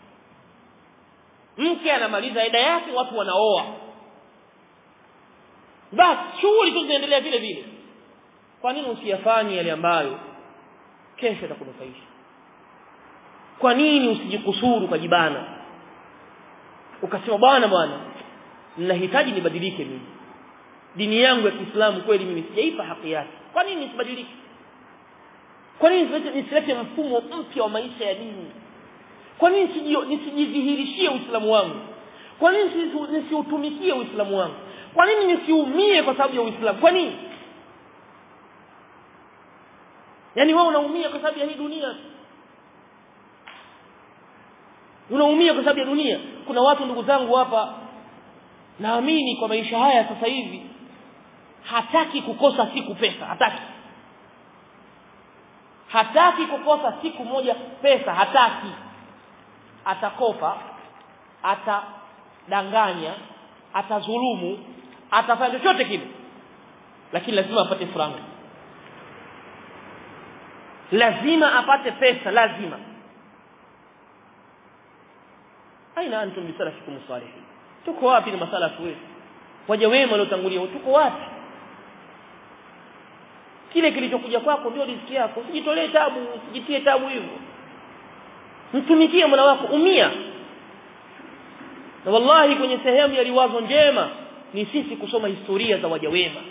[SPEAKER 1] mke anamaliza ida yake watu wanaoa basi shughuli tu zinaendelea vile vile kwa nini usiyafanye yale ambayo kesho atakunufaisha kwa nini usijikusuru ukajibana ukasema bwana bwana ninahitaji nibadilike mimi dini yangu ya Kiislamu kweli mimi sijaipa haki yake kwa nini nisibadilike kwa nini nisilete mfumo mpya wa maisha ya dini kwa nini nisijidhihirishie uislamu wangu kwa nini nisiutumikie uislamu wangu kwa nini nisiumie kwa sababu ya uislamu kwa nini yaani wewe unaumia kwa sababu ya hii dunia unaumia kwa sababu ya dunia kuna watu ndugu zangu hapa naamini kwa maisha haya sasa hivi hataki kukosa siku pesa hataki hataki kukosa siku moja pesa hataki atakopa atadanganya atazulumu atafanya chochote kile lakini lazima apate franga lazima apate pesa lazima aina antum bisalafikum salihin tuko wapi ni masalafu wetu waja wema waliotangulia tuko wapi kile kilichokuja kwako ndio riziki yako usijitolee tabu usijitie tabu hivyo mtumikie mola wako umia na wallahi kwenye sehemu ya riwazo njema ni sisi kusoma historia za waja wema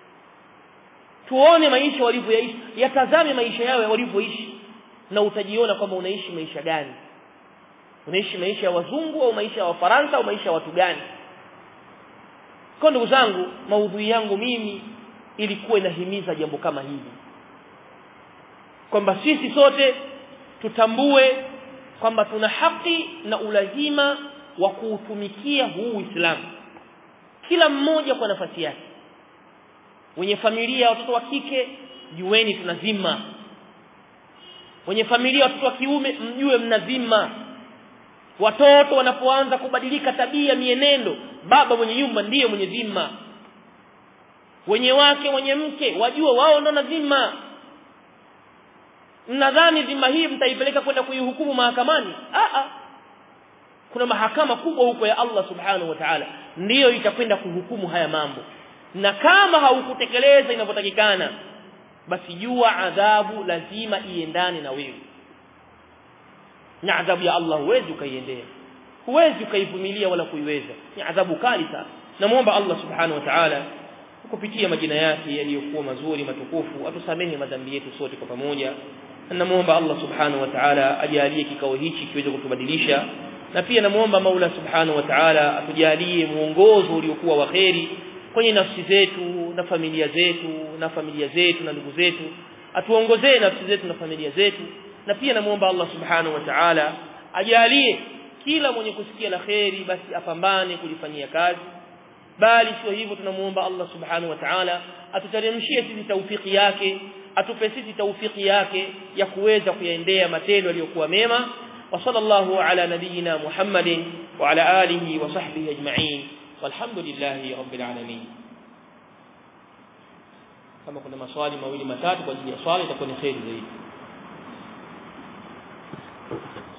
[SPEAKER 1] tuone maisha walivyoishi yatazame maisha yao walivyoishi na utajiona kwamba unaishi maisha gani unaishi maisha ya wazungu au maisha ya wafaransa au maisha ya watu gani kwa ndugu zangu maudhui yangu mimi ilikuwa inahimiza jambo kama hili kwamba sisi sote tutambue kwamba tuna haki na ulazima wa kuutumikia huu Uislamu kila mmoja kwa nafasi yake wenye familia watoto wa kike jueni tuna dhima wenye familia watoto wa kiume mjue mna dhima watoto wanapoanza kubadilika tabia mienendo baba mwenye nyumba ndiye mwenye dhima wenye wake wenye mke wajue wao ndo na dhima mnadhani dhima hii mtaipeleka kwenda kuihukumu mahakamani a a kuna mahakama kubwa huko ya Allah subhanahu wa ta'ala ndiyo itakwenda kuhukumu haya mambo na kama haukutekeleza inavyotakikana basi jua adhabu lazima iendane na wewe na adhabu ya Allah huwezi ukaiendea huwezi ukaivumilia wala kuiweza ni adhabu kali sana namuomba Allah subhanahu wa ta'ala kupitia majina yake yaliyokuwa mazuri matukufu atusamehe madhambi yetu sote kwa pamoja namuomba Allah subhanahu wa ta'ala ajalie kikao hichi kiweze kutubadilisha na pia namuomba Maula subhanahu wa ta'ala atujalie muongozo uliokuwa wa kheri kwenye nafsi zetu na familia zetu na familia zetu na ndugu zetu atuongozee nafsi zetu na familia zetu na pia namuomba Allah subhanahu wa ta'ala ajalie kila mwenye kusikia la kheri basi apambane kulifanyia kazi bali sio hivyo tunamuomba Allah subhanahu wa ta'ala atuteremshie sisi taufiki yake atupe sisi taufiki yake ya kuweza kuyaendea matendo yaliyokuwa mema wa sallallahu ala nabiyyina Muhammadin wa ala alihi wa sahbihi ajma'in walhamdulillahi rabbil alamin kama kuna maswali mawili matatu kwa ajili ya swali itakuwa ni kheri zaidi